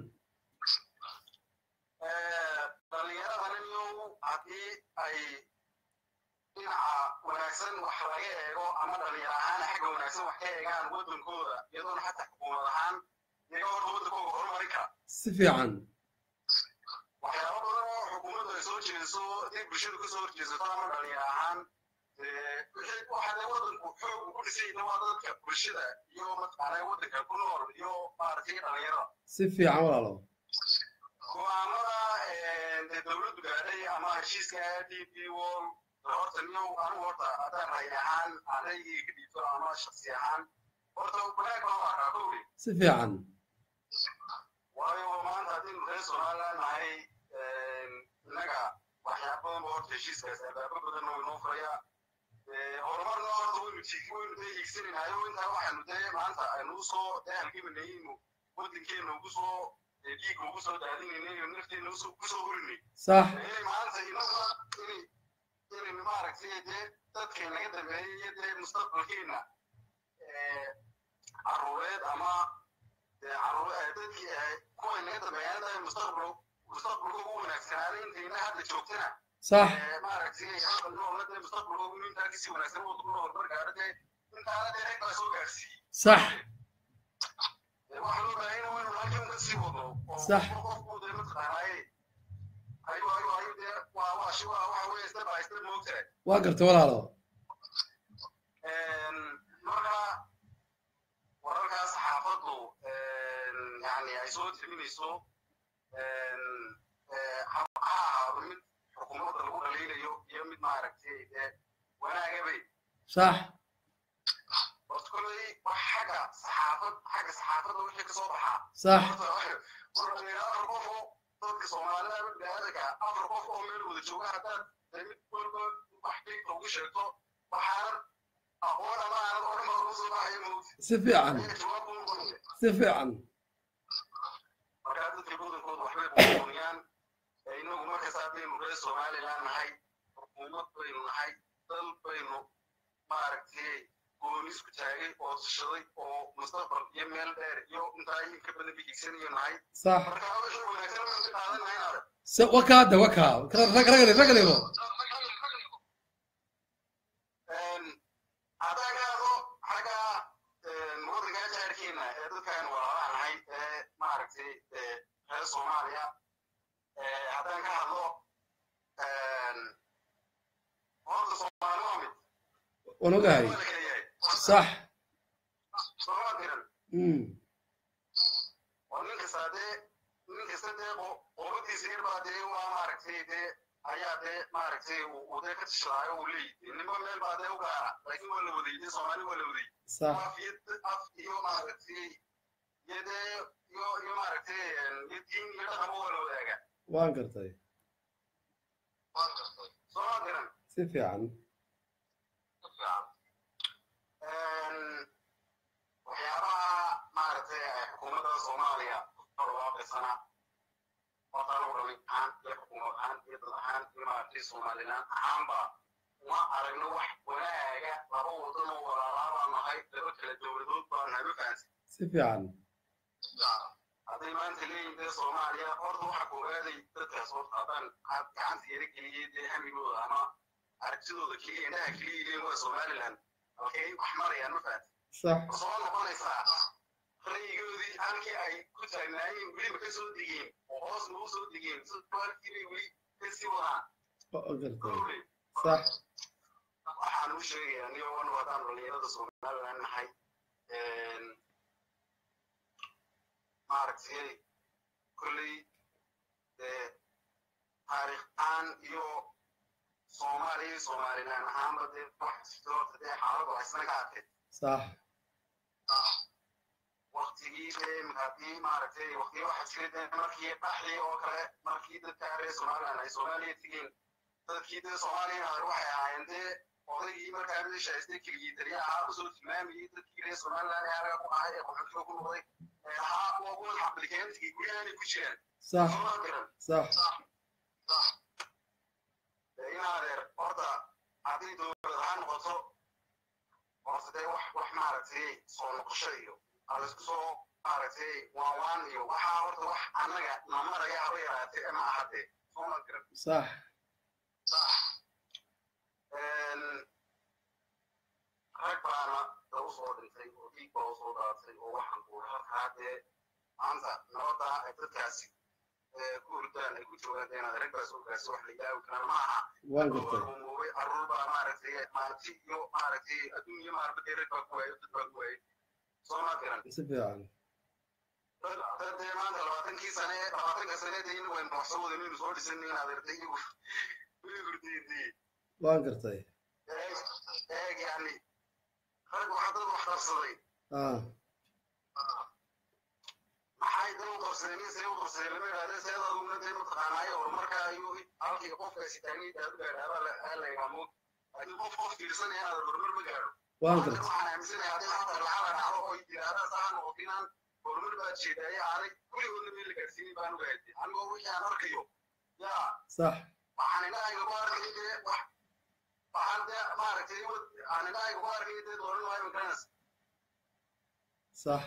dhalinyaradan iyo haddii ay dhinaca wanaagsan wax laga eego ama dhalinyar ahaan xagga wanaagsan wax ka eegaan waddankooda iyadoona xataa xukuumad ahaan iyaga horta waddankooda horumarin kara si fiican waxyaabo badan oo xukuumaddu ay soo jeediso haddii bulshadu ka soo horjeesato ama dhalinyar ahaan eh, wixii waxa dee waddanku xoog uu ku dhisayna waa dadka bulshada iyo mataqaanaa waddanka ku nool iyo maaragtay dhalinyarada si fiican walaalo go'aamada dee dowladdu gaadhay ama heshiiska d p wall horta niyow anigu horta haddaan ray ahaan anaygii ka dhiibto ama shaksi ahaan horta wanaag baan u arkaa dowli si fiican waayo maanta haddii reer somaliland nahay innaga waxyaaba badan ba horta heshiiskaas albaabo badanna way noo furaya horumarna horta waynu tiigi waynu dee hiigsanaynayo intaa waxaanu dee maanta aynu soo dee halgamanayaynu waddankeena ugu soo dee dhiigga ugu soo daadinaynay nafteena usoo kusoo hurinay sax inay maanta inaga inay inay maaragtay dee dadkay naga dambeeyay iyo dee mustaqbalkeena caruureed ama dee caruur dadkii kuway naga dambeeyaan dee mustaqbal mustaqbalka ugu wanaagsanaaday intayna hadda joogtana sax maaragtay hadda noolna dee mustaqbalka ugu intaa kasii wanaagsan waddanku horumar gaadho dee intaana dee rag baa soo gaarsiiyey sax waxaa loo baahan yahay inuu halkan ka sii wado oo Sax. qofku dee mataqaanaaye ayu ayu ayu dee waa waa shi waa waxa weeye step by step moogtahay waa garta walaalo marka wararkaas xaafaddu yani ay soo timinayso ha ahaado mid xukuumadda lagu dhaliilayo iyo mid maaragtay dee wanaagabay sax horta kolley wax xagga saxaafad xagga saxaafadda wixii ka soo baxaa sax afar qof oo dadka soomaalida ama biniaadanka afar qof oo meel wada jooga haddaad dee mid walba wax dhigta ugu sheegto waxaanan aqoon ama aanad odhan baa ugu soo baxaya mawti si fiican ayaga jawaab buu noqonaya si fiican markaa dadka badankooda waxbay buubuuniyaan inagu markasta haddaynu reer somaliland nahay xukuumad baynu nahay dal baynu maaragtay goonis ku taagay oo tashaday oo mustaqbal iyo meel dheer iyo intaa in ka badan bigigsanayo nahay sax marka wixii wanaagsan waan ka qaadannahay inaad si wakaa de wakaa rag rag rag dhigo haddaan ka hadlo xagga waddanka jaarkeena ee dadkaan walaalaha nahay ee maaragtay reer soomaaliya haddaan ka hadlo horta soomaali waa mid waan ogahay waa la kala yahay sax sooma diran mm oo nin kasta dee nin kasta dee qoladiisa yar baa dee waa maaragtay dee ayaa dee maaragtay uu dee ka tashadaayo uu leeyahay ninba meel baa dee u gaara laakiin waa la waday dee soomaali waa la waday sax af iyo af iyo maaragtay iyo dee iyo iyo maaragtay iyo diin iyo dhaqanba waa la wadaagaa waan gartay sooma diran si fiican waxyaabaha maaragtay xukuumadda soomaaliya barwaaqaysana hortaan u dhalin ahaan iyo xukuumad ahaan iyo dad ahaan iyo maaragtay somaliland ahaanba uma aragno wax wanaaga laba wadan oo walaalaa baan nahay laba kala dowladood baan nahay ma fahansi si fiican hadday maanta leeyihin dee soomaaliya horta waxa koowaadey dadkaas horta haddaan gacanta yara geliyey dee hamigooda ama aragtidooda keliya indhaha keliya leeyihin waa somaliland halkay wax marayaan ma fahansi sax soo noqonaysaa rayigoodii halkii ay ku taagnaayeen weliba ka soo degeen oo hoos nagu soo degeen halkii bay weli kasii wadaan waa gartay kowle sax waxaan u sheegayaa niyo anu haddaan dhalinyarada somaliland nahay maaragtay kolley dee taariikh ahaan iyo soomaaliya iyo somaliland ahaanba dee wax jirto horta dee xaaladdu haysana ka arkay sax waktigii dee haddii maaragtay waktiyo waxa jira dee markii dhaxdii oo kale markii dadka reer somaliland ay soomaaliya tegeen dadkii dee soomaaliya ahayd waxay ahaayeen dee odaygii markaa meesha haystay keligii taliya ahaa usoo tilmaamayey dadkii reer somaliland ee anaga ku ahay ee qaxootiga ku noqday ee ahaa kuwa kuwan xabilikeentigii guryahanay ku jiraan sax soo garan sax in adeer horta haddii dowlad ahaan noqoto horta dee wax wax maaragtay soo noqosho iyo alaisku soo maaragtay waan waan iyo waxaa horta wax annaga namaraya haba yaraatee ma ahadee soo ma garan صح rag baana lagu soo dhintay oo dhiig baa usoo daatay oo waxaan ku halkaa dee maanta nabadda ay dadkaasi ku hurdaan ay ku joogaan dee inaad rag baa soo gaarsi wax la ilaawi karaan ma aha waan gartay umuubay carruur baa maaragtay maanti iyo maaragtay adduun iyo maaragtay rag baa ku waayay dad baa ku waayay soo ma garan si fiican dad dee maanta labaatankii sane labaatanka saneedee in waynu wax soo wadanaynu soo dhisanay inaad aragtay iyagu way hurdiyey waan gartay eeg yani rag waxa dad wax qarsaday ah maxay dad u qarsadeen in see u qarsadeen lama yidhahde seeda aduguna dee mataqaanaayo horumarka ayuu halkii qofkaasi taagniid aad u gaadhaaba la yidhaamo laakiin qof qof fiirsanaya inaad horumar ma gaadho waan Halkan gartay waxaan aaminsanayaa haddii maanta lacala dhacdo oo yidhaahdaa saa ha noqoto inaan horumar baad jeedaaye aanay kuligoodna meel la gaarsiinin baan ogahay anigoo wixii aan arkayo yaa صح waxaan indhahayga ku arkay dee wax waxaan dee maaragtay aan indhahayga ku arkay dee dooran waayo magaranaysa صح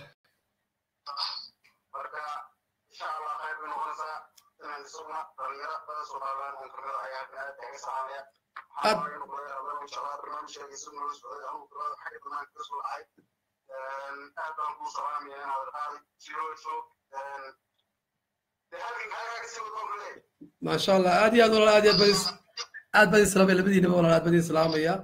marka insha allah qayb bay noqonaysaa inaan isaguna dhalinyaro dada soomaaliyaan oon kamid ah ayaa aad taaga salaamaya Aad- waxaan inuu kula yaabaa insha allah barnaamijkeega isaguna la socday anuu kulada xagga banaanka ka soo dhacay aad baan kuu salaamaya inaad qaadi jiro joog dee halkan kaagaa kasii wadoo kale ما شاء الله عادي هذا والله عادي بدي عاد بدي سلام يا بدي والله عاد بدي سلام يا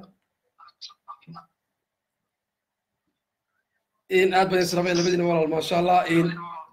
إن عاد بدي سلام يا بدي والله ما شاء الله إن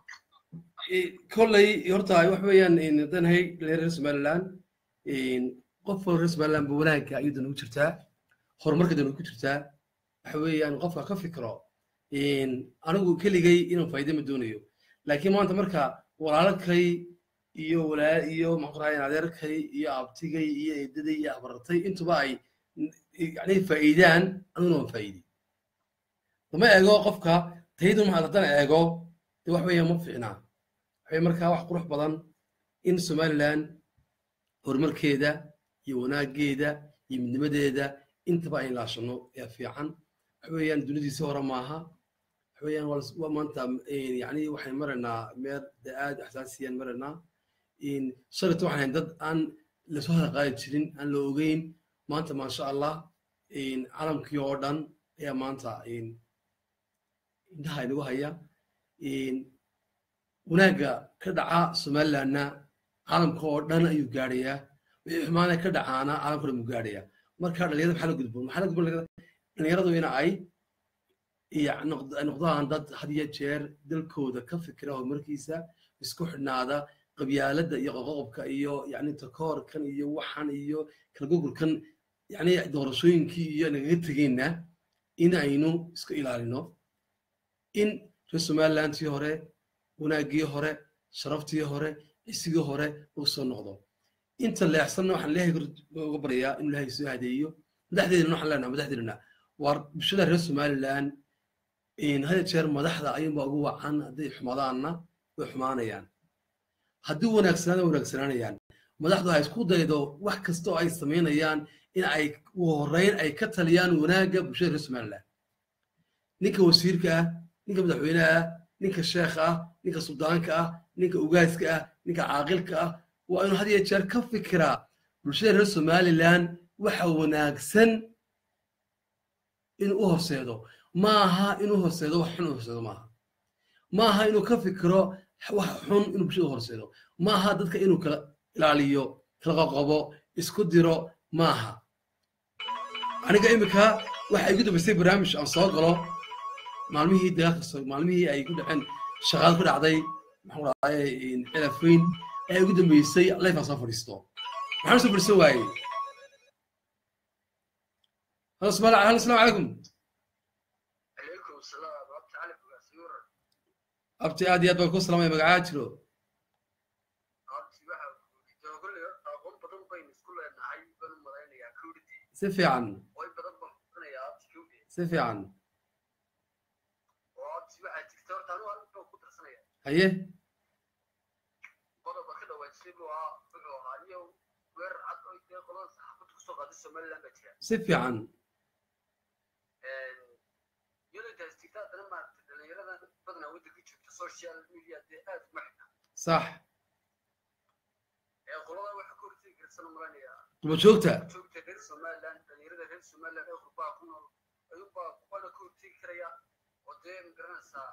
كلي يرتاي وحويان إن دن هي لرئيس مالان إن قف رئيس مالان بولاك أيضا وجرتا هرمرك دون وجرتا وحويان قف كفكرة إن أنا كل جاي إنه فايدة من دونيو لكن ما أنت مركا ولا لك iyo walaa iyo maqraayeen adeerkay iyo abtigay iyo eedaday iyo abartay intuba ay yani faa'iidaan aniguna waan faa'iidi lama eego qofka tayadu ma haddana eego de wax weeya ma fiicnaa waxay markaa wax qurux badan in somaliland horumarkeeda iyo wanaaggeeda iyo midnimadeeda intaba ay ilaashano ayaa fiican waxa weeyaan duniyadiisi hore maaha waxa weeyaan waa las- waa maanta yani waxay maraynaa meel de aad xasaasiyaan maraynaa in shalayta waxaan ahayn dad aan lasoo haqaadi jirin aan la ogeyn maanta maasha allah in calamkii oo dhan ayaa maanta in indhaha inagu haya in wanaagga ka dhaca somalilandna caalamka oo dhan ayuu gaadhayaa wixii xumaana ka dhacaana caalamka o dhan buu gaadhayaa marka dhalinyarada maxaa la gudboon maxaa la gudboon dhalinyaradu ina ay iyo noqd- ay noqdaan dad had iyo jeer dalkooda ka fikira horumarkiisa isku xidhnaada qabyaaladda iyo qoqoqobka iyo yani takoorkan iyo waxan iyo kalgogolkan yani doorashooyinkii iyo nagaga tegeenna in aynu iska ilaalino in reer somalilandtii hore wanaaggii hore sharaftii hore cisigii hore uu soo noqdo inta leexsanna waxaan ilaahay uga baryayaa inuu ilaahay soo hadeeyo madaxdeedana waxaan leenaha madaxdeedana waar bulshada reer somaliland had iyo jeer madaxda ayuunbaa ugu wacan hadday xumadaanna way xumaanayaan haddii wanaagsanaana wanaagsanaanayaan madaxdu ha isku daydo wax kasta oo ay samaynayaan in ay ugu horreyn ay ka taliyaan wanaagga bulshada reer somaliland ninka wasiirka ah ninka madaxweynaha ah ninka sheekha ah ninka suldaanka ah ninka ugaaska ah ninka caaqilka ah waa inuu had iyo jeer ka fikiraa bulshada reer somaliland waxa wanaagsan inuu u horseedo ma aha inuu horseedo wax xun u horseedo maaha ma aha inuu ka fikiro wax xun inuu bulshada u horseedo ma aha dadka inuu kala ilaaliyo kala qoqobo isku diro ma aha aniga imika waxa igu dambaysay barnaamij aan soo galo maalmihii dagaalka so- maalmihii ay ku dhaceen shaqaad ku dhacday maxaan ku dhahday cilafayn ayaa igu dambeysay life aan soo fadhiisto maxaan soo fadhiisan waayey halo asalaam halo asalaamu calaykum عليكم السلام ربط علي بغاسيور abti aad iyo aad baan ku salaamaya magacaa jiro ربط waxa joogo le aqoon badan bayn isku leenahay baan u malaynayaa kowdii si fiican way badan baan kunayaa kowdii si fiican oo abti waxa jirta horta anu aan ku darsanaya haye qodob ka dhawaajisay buu ahaa wuxuu ahaa iyo weerar cad oo intee qolada saxaafadda kusoo qaaday somaliland baa jira si fiican iyadoo daastigta haddana maaragtay dhalinyarada badanaa waddanka joogta social media dee aad uma xidha sax ee qolada waxa ka hortegi karsan umalaynaya duba joogta joogta reer somaliland dhalinyarada reer somaliland ee qurbaa ku nool ayuunbaa kuwana ka hortegi karaya oo dee magaranaysaa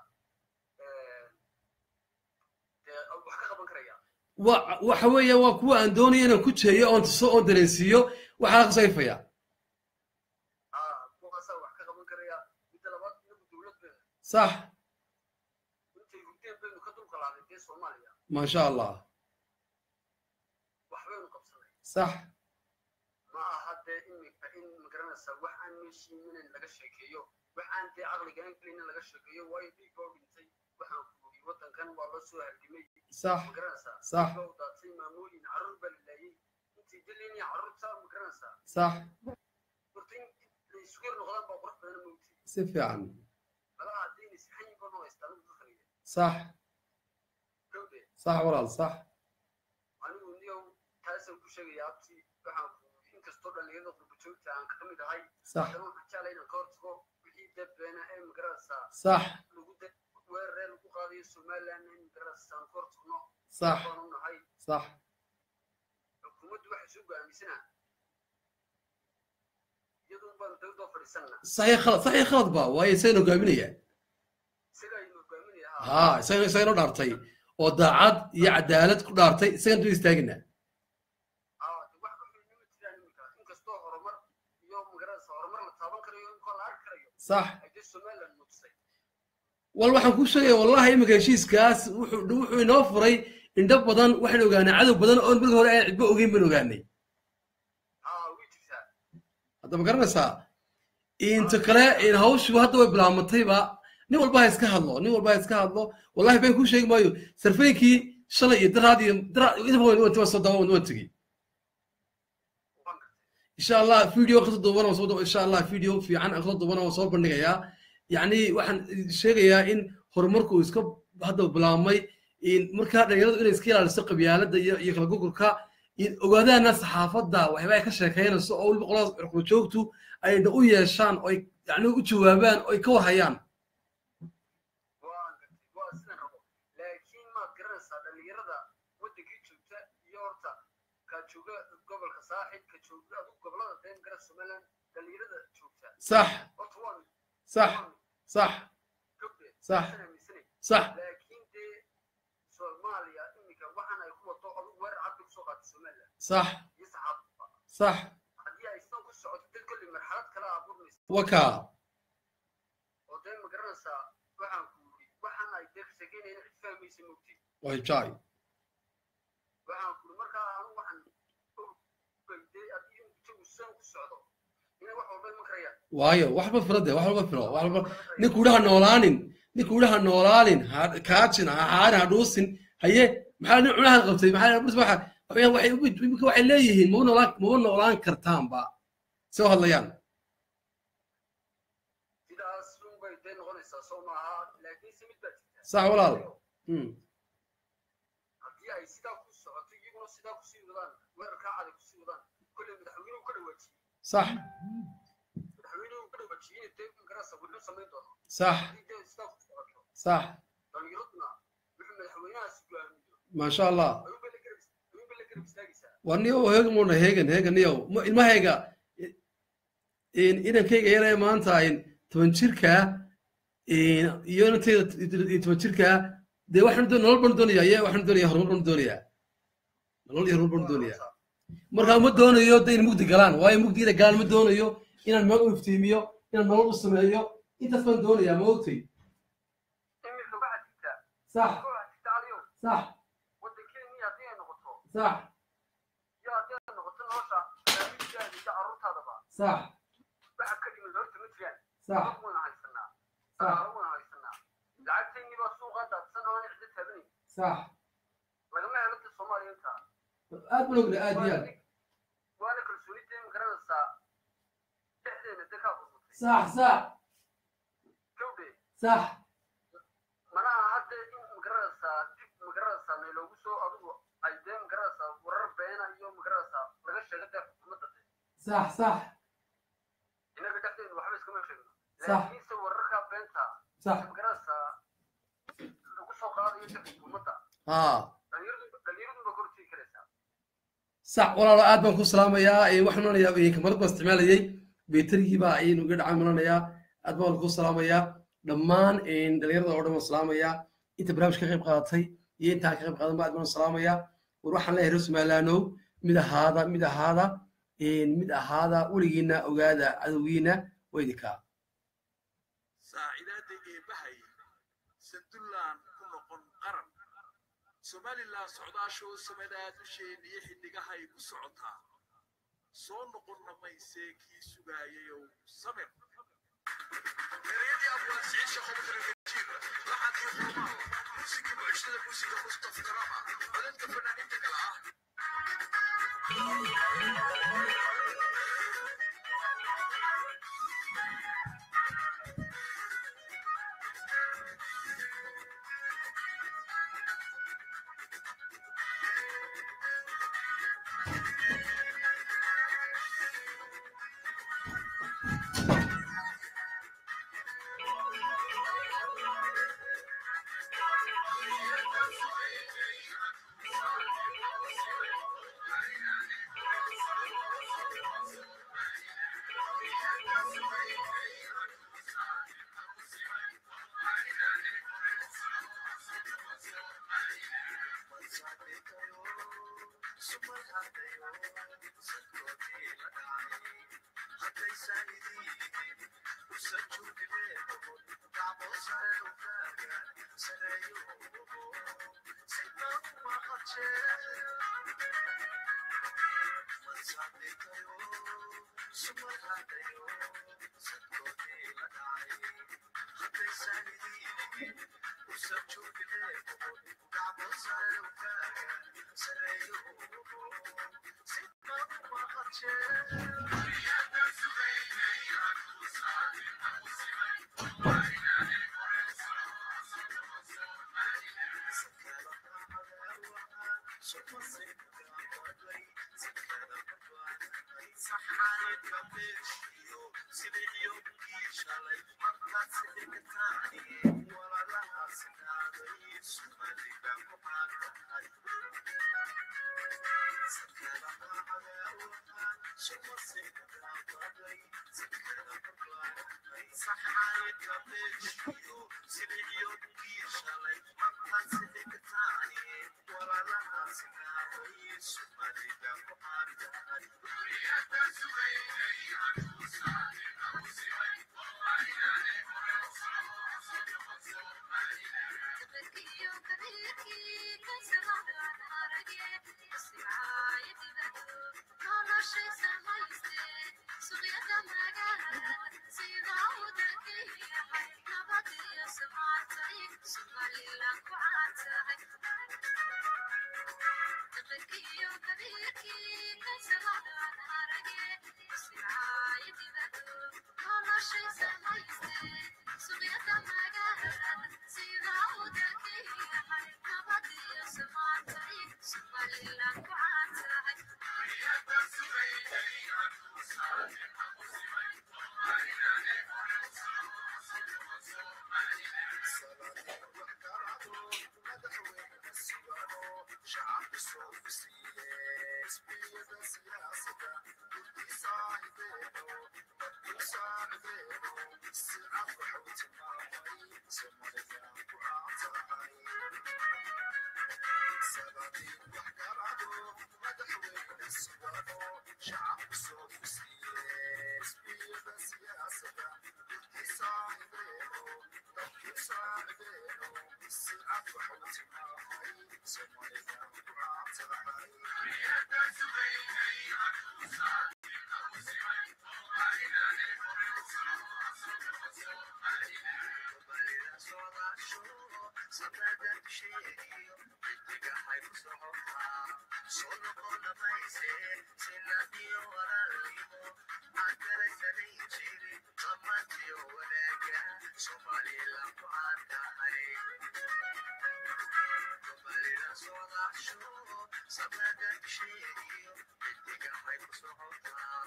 dee wax ka qaban karaya wa waxa weeye waa kuwa aan doonaya inaan ku jeeyo oon tuso oon dareensiiyo waxaa qasayfaya aa kuwaasaa wax ka qaban karaya midda labaad inagu dowlad baynu sax intay hurdeen baynu ka dulqalaanay dee soomaaliya maasha allah wax baynu qabsanay sax ma aha dee imika in magaranaysaa wax aan meeshiiminayn laga sheekeeyo wax aan dee caqligaan gelinin laga sheekeeyo waayo dhiig baa u dhintay waxaan kuugi waddankan waa loo soo halgimay sax magaranaysaa sax baa u daatay maamooyin carruur baa la laayay intay daliinaya carruurta magaranaysaa sax horta in la isugu yar noqdaan baa qurux badan mawti si fiican malaha haddayna sixayin baa noo haystaan ugu khaliya sax gawde sax walaal sax anigu niyow taasaan ku sheegaya abti waxaan ku inkastoo dhalinyarada qurbajoogta aan ka mid ahay sax haddana waxaan jeclay inaan ka hortago wixii dad beena ee magaranaysaa sax lagu da weeraree lagu qaadayo somaliland in magaranaysaa aan ka hortagno sax baanu nahay sax xukuumaddu waxay soo go'aamisanaa iyaduun baanu dawladoo fadhiisanna saxiix khalad saxiix khalad ba waayo isagana hogaaminaya isaga aynu hogaaminaya haa isaga isagana dhaartay oo daacad iyo cadaalad ku dhaartay isagana dul istaagina aa de wax ka xun nima jiraan iminka inkastoo horumar iyo magaranaysaa horumar la taaban karayo inkoo la arki karayo sax ay dee somaliland muujisay wal waxaan kuu sheegaya wallahi iminka heshiiskaas wuxuu wuxuu inoo furay indho badan waxaan ogaanay cadow badan oon markii hore aan cidbo ogeyn baan ogaanay aa way jirtaa hadda ma garanaysaa inta kale in hawshu hadda way bilaabmatayba nin walba ha iska hadlo nin walba ha iska hadlo wallahi been kuu sheegi maayo sarfeynkii shalay iyo daraad iyo daraad idaba waan waan soo dawa waan tegey waan gartay insha allah video kasoo duuban oo soo insha allah video fiican aan kasoo duuban oo soo bandhigayaa yacni waxaan sheegayaa in horumarku uu iska hadda bilaabmay in markaa dhalinyaradu inay iska ilaaliso qabyaaladda iyo iyo kala gugurka in ogaadaana saxaafadda waxyaaba ay ka sheekeynayso oo weliba qoladaas cirqula joogtu ayna u yeeshaan oo ay yacni u jawaabaan oo ay ka warhayaan waan gartay waa sidan rabo laakiin maad garanaysaa dhalinyarada waddankii joogta iyo horta ka jooga gobolka saaxib ka jooga adigu gobolada deen gara somaliland dhalinyarada joogta sax horta waan sax sax gabde Sax. waxaan aaminsanay sax laakiin dee soomaaliya iminka waxaan ay ku wato adigu weerar cad bay kusoo qaatay somaliland sax iyo saxaabadba sax haddii ay sidan ku socoto dad kolley marxalad kale abuurmaysa waka oo dee ma garanaysaa waxaan ku yidhi waxaan ay dee ka sheekeynayna cid fahmaysa mogti wajay waxaan ku yidhi markaa anu waxaan ogayday haddii in jagu san ku socdo inay wax walba iman karayaan waayo wax walba firo de wax walba firo wax walba ninku idhaha noolaanin ninku idhaha noolaanin ha kaajin ha haarin ha dhuusin haye maxaa nin cunaha qabtay maxaa bus waxa waxay waxay imika waxay leeyihiin maba noolaan maba noolaan kartaanba soo hadlayaan sidaas un bay dee noqonaysaa soo maaha laakiin se mid baa jirta sax walaal Hmm. haddii ay sidaa ku socoto iyaguna sidaa kusii wadaan weerarkaa caday kusii wadaan kolley madaxweynuhu ka dhawaajiyey sax madaxweynuhu ka dhawaajiyey dee magarasa wuxuu samayn doona sax haddii dee sidaa ku socoto sax dhalinyaraduna wuxuu madaxweynahaasi go'aamiyo maasha allah ayuunbay la garab ayuunbay la garab istaagaysaa waa niyo heegan muna heegan heegan niyo Ma- ilmahayga in inankayga yaree maanta in toban jirka in iyo inantayda t- toban jirka dee waxaan doon nolol baan doonaya ye waxaan doonaya horumar baan doonaya nolol iyo horumar baan doonaya marka ma doonayo de in mugdi galaan waayo mugdiina galaan ma doonayo inaan meel u iftiimiyo inaan nolol u sameeyo intaas baan doonayaa ma ogtay iminka waxaa jirta sax waxaa jirta aliyow sax waddankeennii haddii ay noqoto sax iyo haddii ay noqoto nolosha barnaamijyaada iyo carruurtaadaba sax waxa ka dhiman horta ma jiraan sax Lacag waan haysanaa dhaqaalo waan haysanaa lacagteennii baa suuqa daadsan oo aan cidda taabanayn sax lagama helo dad soomaaliya intaa aad baan ogna aad iyo aad waana kalsoonidee ma garanaysaa dhexdeena dee kaa burburtay sax sax gawdhe sax manaha hadda in magaranaysaa dib magaranaysaa nayloogu soo adigu ay dee magaranaysaa warar beena iyo magaranaysaa laga sheega dee xukuumadda sax sax inaga dhexdeena waxba iskama sheegno Sax. laakiinse wararkaa been sax magaranaysaa lagu soo qaadayo dadka xukuumadda haa dhalinyaradu dhalinyaradu ba kortii karaysaa sax walaalo aad baan ku salaamayaa ee waxaan odhanayaa kamarad baan isticmaalayay beterigii baa ayaynu iga dhacaan malanayaa aad baan ku salaamayaa dhammaan dhalinyarada oo dhan waan salaamayaa inta barnaamij ka qayb qaadatay iyo intaan ka qayb qaadan ba aad baan salaamayaa war waxaan leeyahay reer somalilaanow mid ahaada mid ahaada mid ahaada weligiina ogaada cadowgiina waa idinkaa saacidaadda eebbahay sandullaan ku noqon qaran somalilan socdaashoo samadaa dusheen iyo xiddigahay ku socotaa soo noqonna maysee kii sugaayayow samir ereyadii abwaan siciid shaqobataragajiir laxadii xurmaal muusigii mucjisada muusiga mustaf karama codadka fanaaniinta kale ah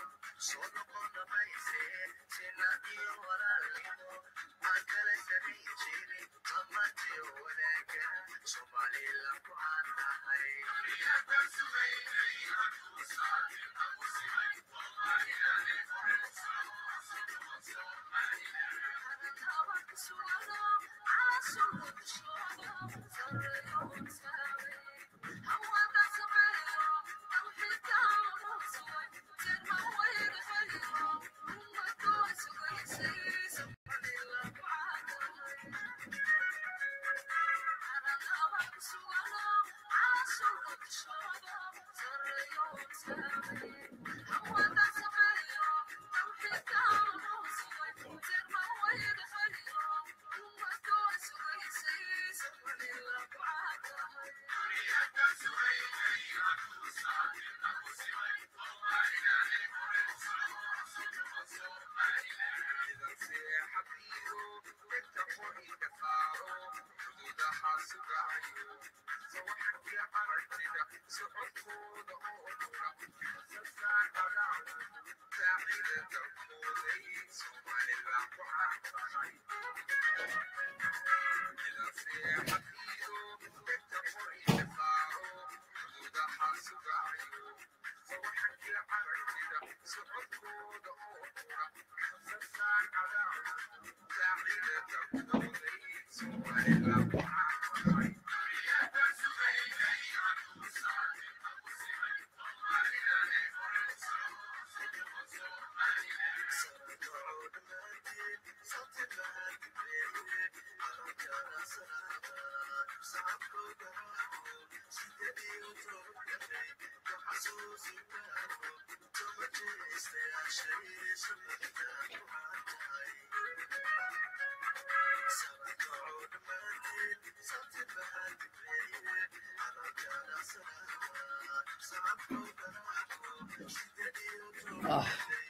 Solo con la maíz, sin nadie o la limo, a que le ah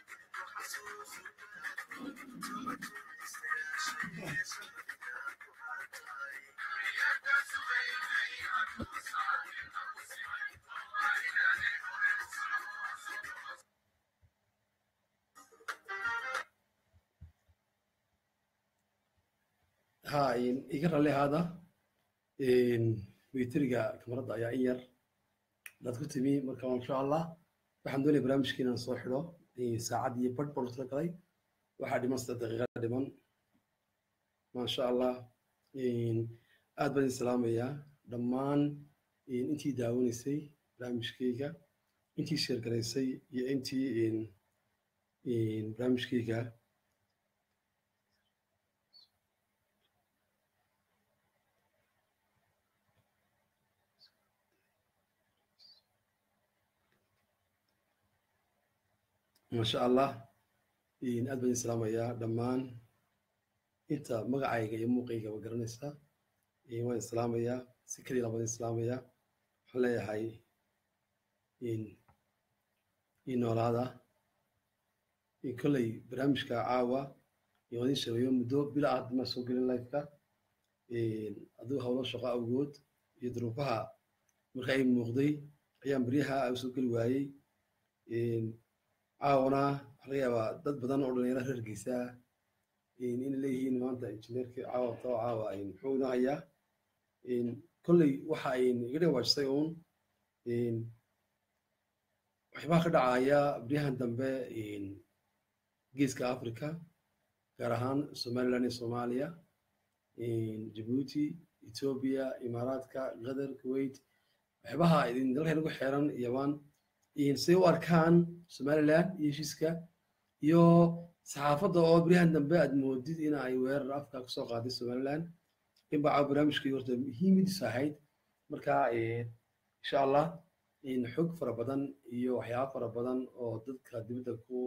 ha iga ralli ahaada witriga kamarada ayaa in yar daad ku timi marka insha allah waxaan doonaya barnaamijka inaan soo xidho saacad iyo badh baan tala galay waxaa dhiman saddex daqiiqa dhiman maasha allah aad baan idin salaamayaa dhammaan intii daawanaysay barnaamijkayga intii sheergaraysay iyo intii barnaamijkayga maasha allah aad baan idin salaamayaa dhammaan inta magacayga iyo muuqayga waa garanaysaa waan islaamayaa si keliya baan islaamayaa waxaan leeyahay ii noolaada kolley barnaamijka caawa waan idin sheegayo muddo bila ah maa soo gelin lifeka aduu howlo shaqo awgood iyo duruufaha marka ay muuqday ayaan beryaha usoo geli waayey caawana waxaa laga yaabaa dad badan oo dhalinyaro reerkiisa inay leeyihiin maanta injineerkii caawa tao caawa muxuu ina hayaa kolley waxa iga dhawaajisay uun waxyaabaha ka dhacaya beryahan dambe geeska africa gaar ahaan somaliland iyo soomaaliya jabuuti ethiopia imaaraadka qatar kuwait waxyaabaha dalka inagu xeeran yaman siday u arkaan somaliland iyo heshiiska iyo saxaafadda oo beryahan dambe aad moodid in ay weerar afka kusoo qaaday somaliland in baa caawa barnaamijkii horta muhiimadiisu ahayd marka insha allah xog fara badan iyo waxyaaba fara badan oo dadka dibadda ku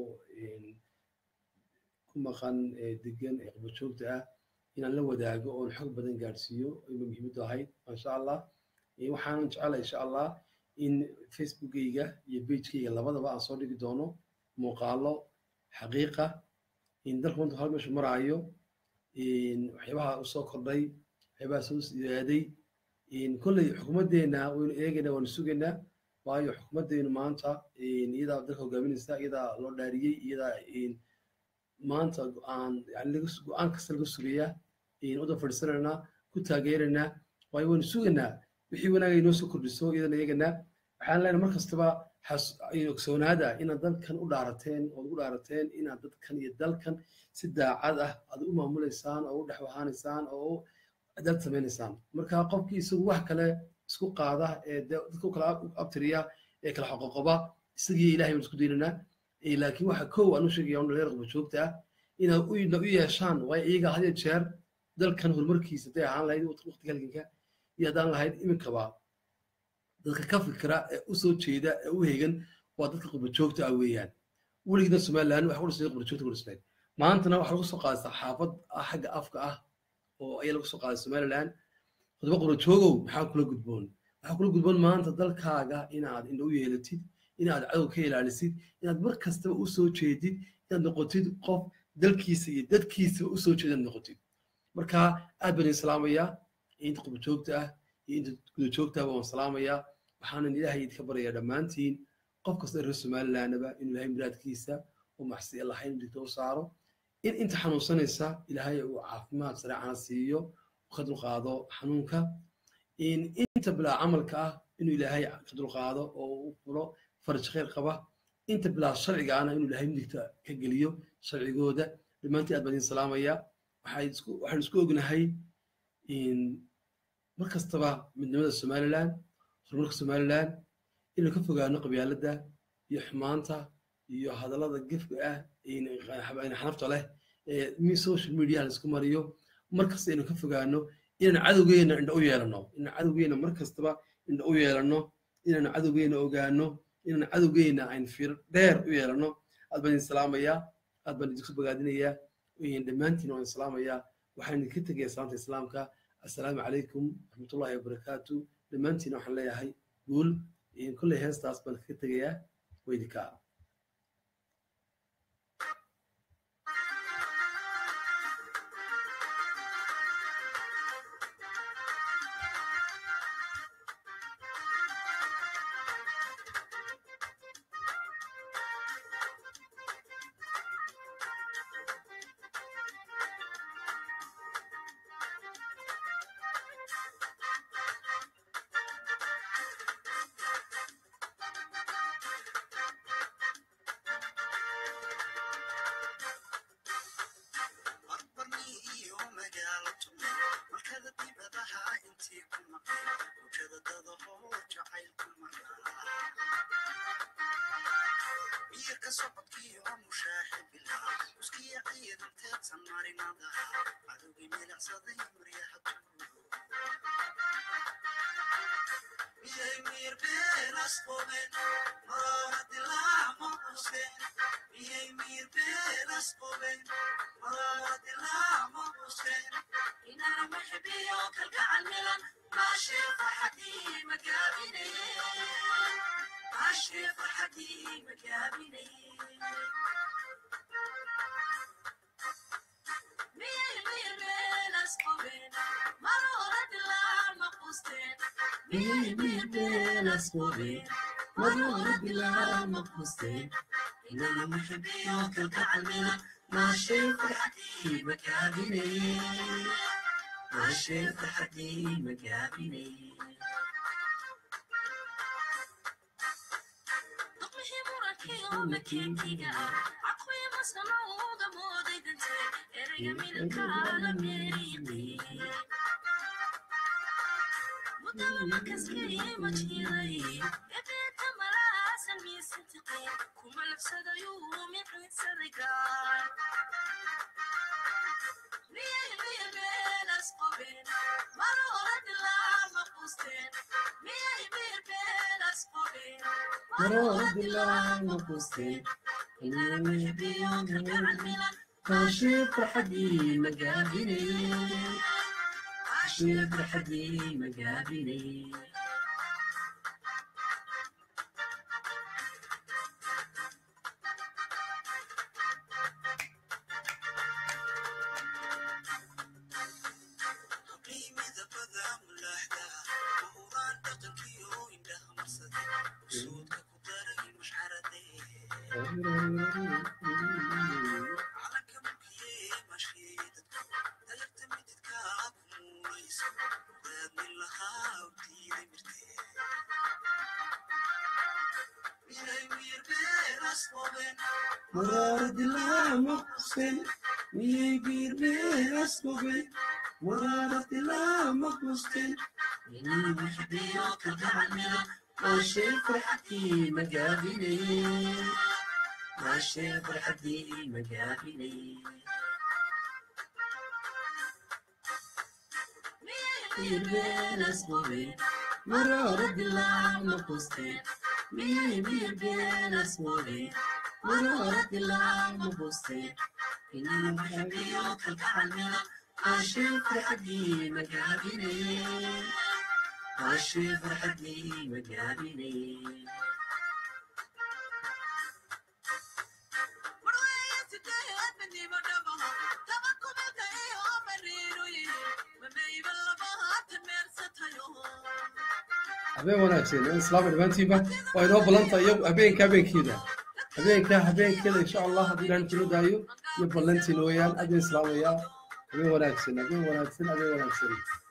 ku maqan degan ee qabajoogta ah inaan la wadaago oon xog badan gaadhsiiyo ayba muhiimaddu ahayd insha allah waxaanan jecelahay insha allah in facebookgayga iyo bagekayga labadaba aan soo dhigi doono muuqaalo xaqiiqa in dalka runta hal meeshu maraayo waxyaabaha usoo kordhay waxyaabaha soo siyaaday kolley xukuumaddeena waynu eegaynaa waanu sugaynaa waayo xukuumaddeenu maanta iyadaa dalka hogaaminaysa iyadaa loo dhaariyey iyadaa maanta go-aan yani go-aan kasta laga sugayaa udan fadhiisanaynaa ku taageeraynaa waayo waynu sugaynaa wixii wanaaga inoo soo kordhiso iyadana eeganaa waxaan leenahay mar kastaba ogsoonaada inaad dalkan u dhaarateen ood ugu dhaarateen inaad dadkan iyo dalkan si daacad ah aad u maamulaysaan oo u dhex wahaanaysaan oo u adaad samaynaysaan marka qofkii isagu wax kale isku qaada ee dadka u kala abtiriya ee kala xoqoqoba isagii ilahay baan isku daynaynaa laakiin waxa kow aan u sheegaya dhalinyar qaba joogta ah inaad u yeeshaan waayo iyaga had iyo jeer dalkan horumarkiisa haday ahaan lahayd waqtiga halganka iyo haddaan lahayd iminkaba dadka ka fikira ee u soo jeeda ee u hegan waa dadka qubajoogta ah weeyaan weligiina somaliland waxa u dhisnay qubajoogta ku dhisnayd maantana waxaa lagu soo qaaday saxaafad xagga afka ah oo ayaa lagu soo qaaday somaliland khudba qurajoogow maxaa kula gudboon waxaa kula gudboon maanta dalkaaga inaad indho u yeelatid inaad cadow ka ilaalisid inaad mar kastaba u soo jeedid inaad noqotid qof dalkiisa iyo dadkiisaba u soo jeedaad noqotid marka aad baan islaamayaa inta qubajoogta ah iyo inta guda joogtaaba waan salaamayaa waxaanan ilaahay idinka baryayaa dhammaantiin qof kasta reer somalilandaba inuu ilaahay muraadkiisa oo maxsiya lahayn digto u saaro in inta xanuunsanaysa ilaahay uu caafimaad sareecana siiyo ka dulqaado xanuunka in inta bilaa camalka ah inuu ilaahay ka dulqaado oo uu fulo faraj khayr qaba inta bilaa sharciga ahna inuu ilaahay midigta ka geliyo sharcigooda dhammaantiin aad baan idin salaamayaa waxaan isku waxaan isku ognahay in mar kastaba midnimada somaliland horumarka somaliland inuu ka fogaano qabyaaladda iyo xumaanta iyo hadallada gefka ah xanafta leh ee mi social media la isku mariyo mar kasta inuu ka fogaano inaan cadowgeena indha u yeelano inaan cadowgeena mar kastaba indha u yeelano inaan cadowgeena ogaano inaan cadowgeena ayn fiir dheer u yeelano aad baan idin salaamayaa aad baan idinku bogaadinayaa dhammaantiin waan salaamayaa waxaan idinka tegayaa salaanta islaamka assalaamu calaykum raxmatullahi wabarakaatu dhammaantiin waxaan leeyahay guul kolley heestaas baan kaga tegayaa weydinkaa إننا محبيك الكعلمنا ماشي فرحتي مكابني ماشي فرحتي مكابني مكينتيga عقوي مسنوda moodaydanse erayga midabkaala meeriiqi mudada makaskay majiray ebeeta malaasan miisantiqay kuma labsadayuu miciinsaday gaar miyay mirbeenas qoben maroodilaa maqusteen miyay mirbeenas qoben maroodilaa maqusteen inana mixbiyoonka gacalmilan kaashii farxadii magaabinay kaashii farxadii magaabinay إني محبيك الكعلمنا ماشي فرحتي مقابلي ماشي فرحتي مقابلي مين بين اسمه مرة رد الله مقصتين مين مين بين اسمه مرة رد الله مقصتين إني محبيك الكعلمنا ماشي فرحتي مقابلي ماشي فرحتي مقابلي habeen wanaagsan in islaama dhammaantiinba waa inoo ballanta iyo habeenka habeenkeeda habeenka habeenkeeda insha allah haddii ilahan kula daayo iyo ballantiina weeyaan adin islaamaya habeen wanaagsan habeen wanaagsan habeen wanaagsan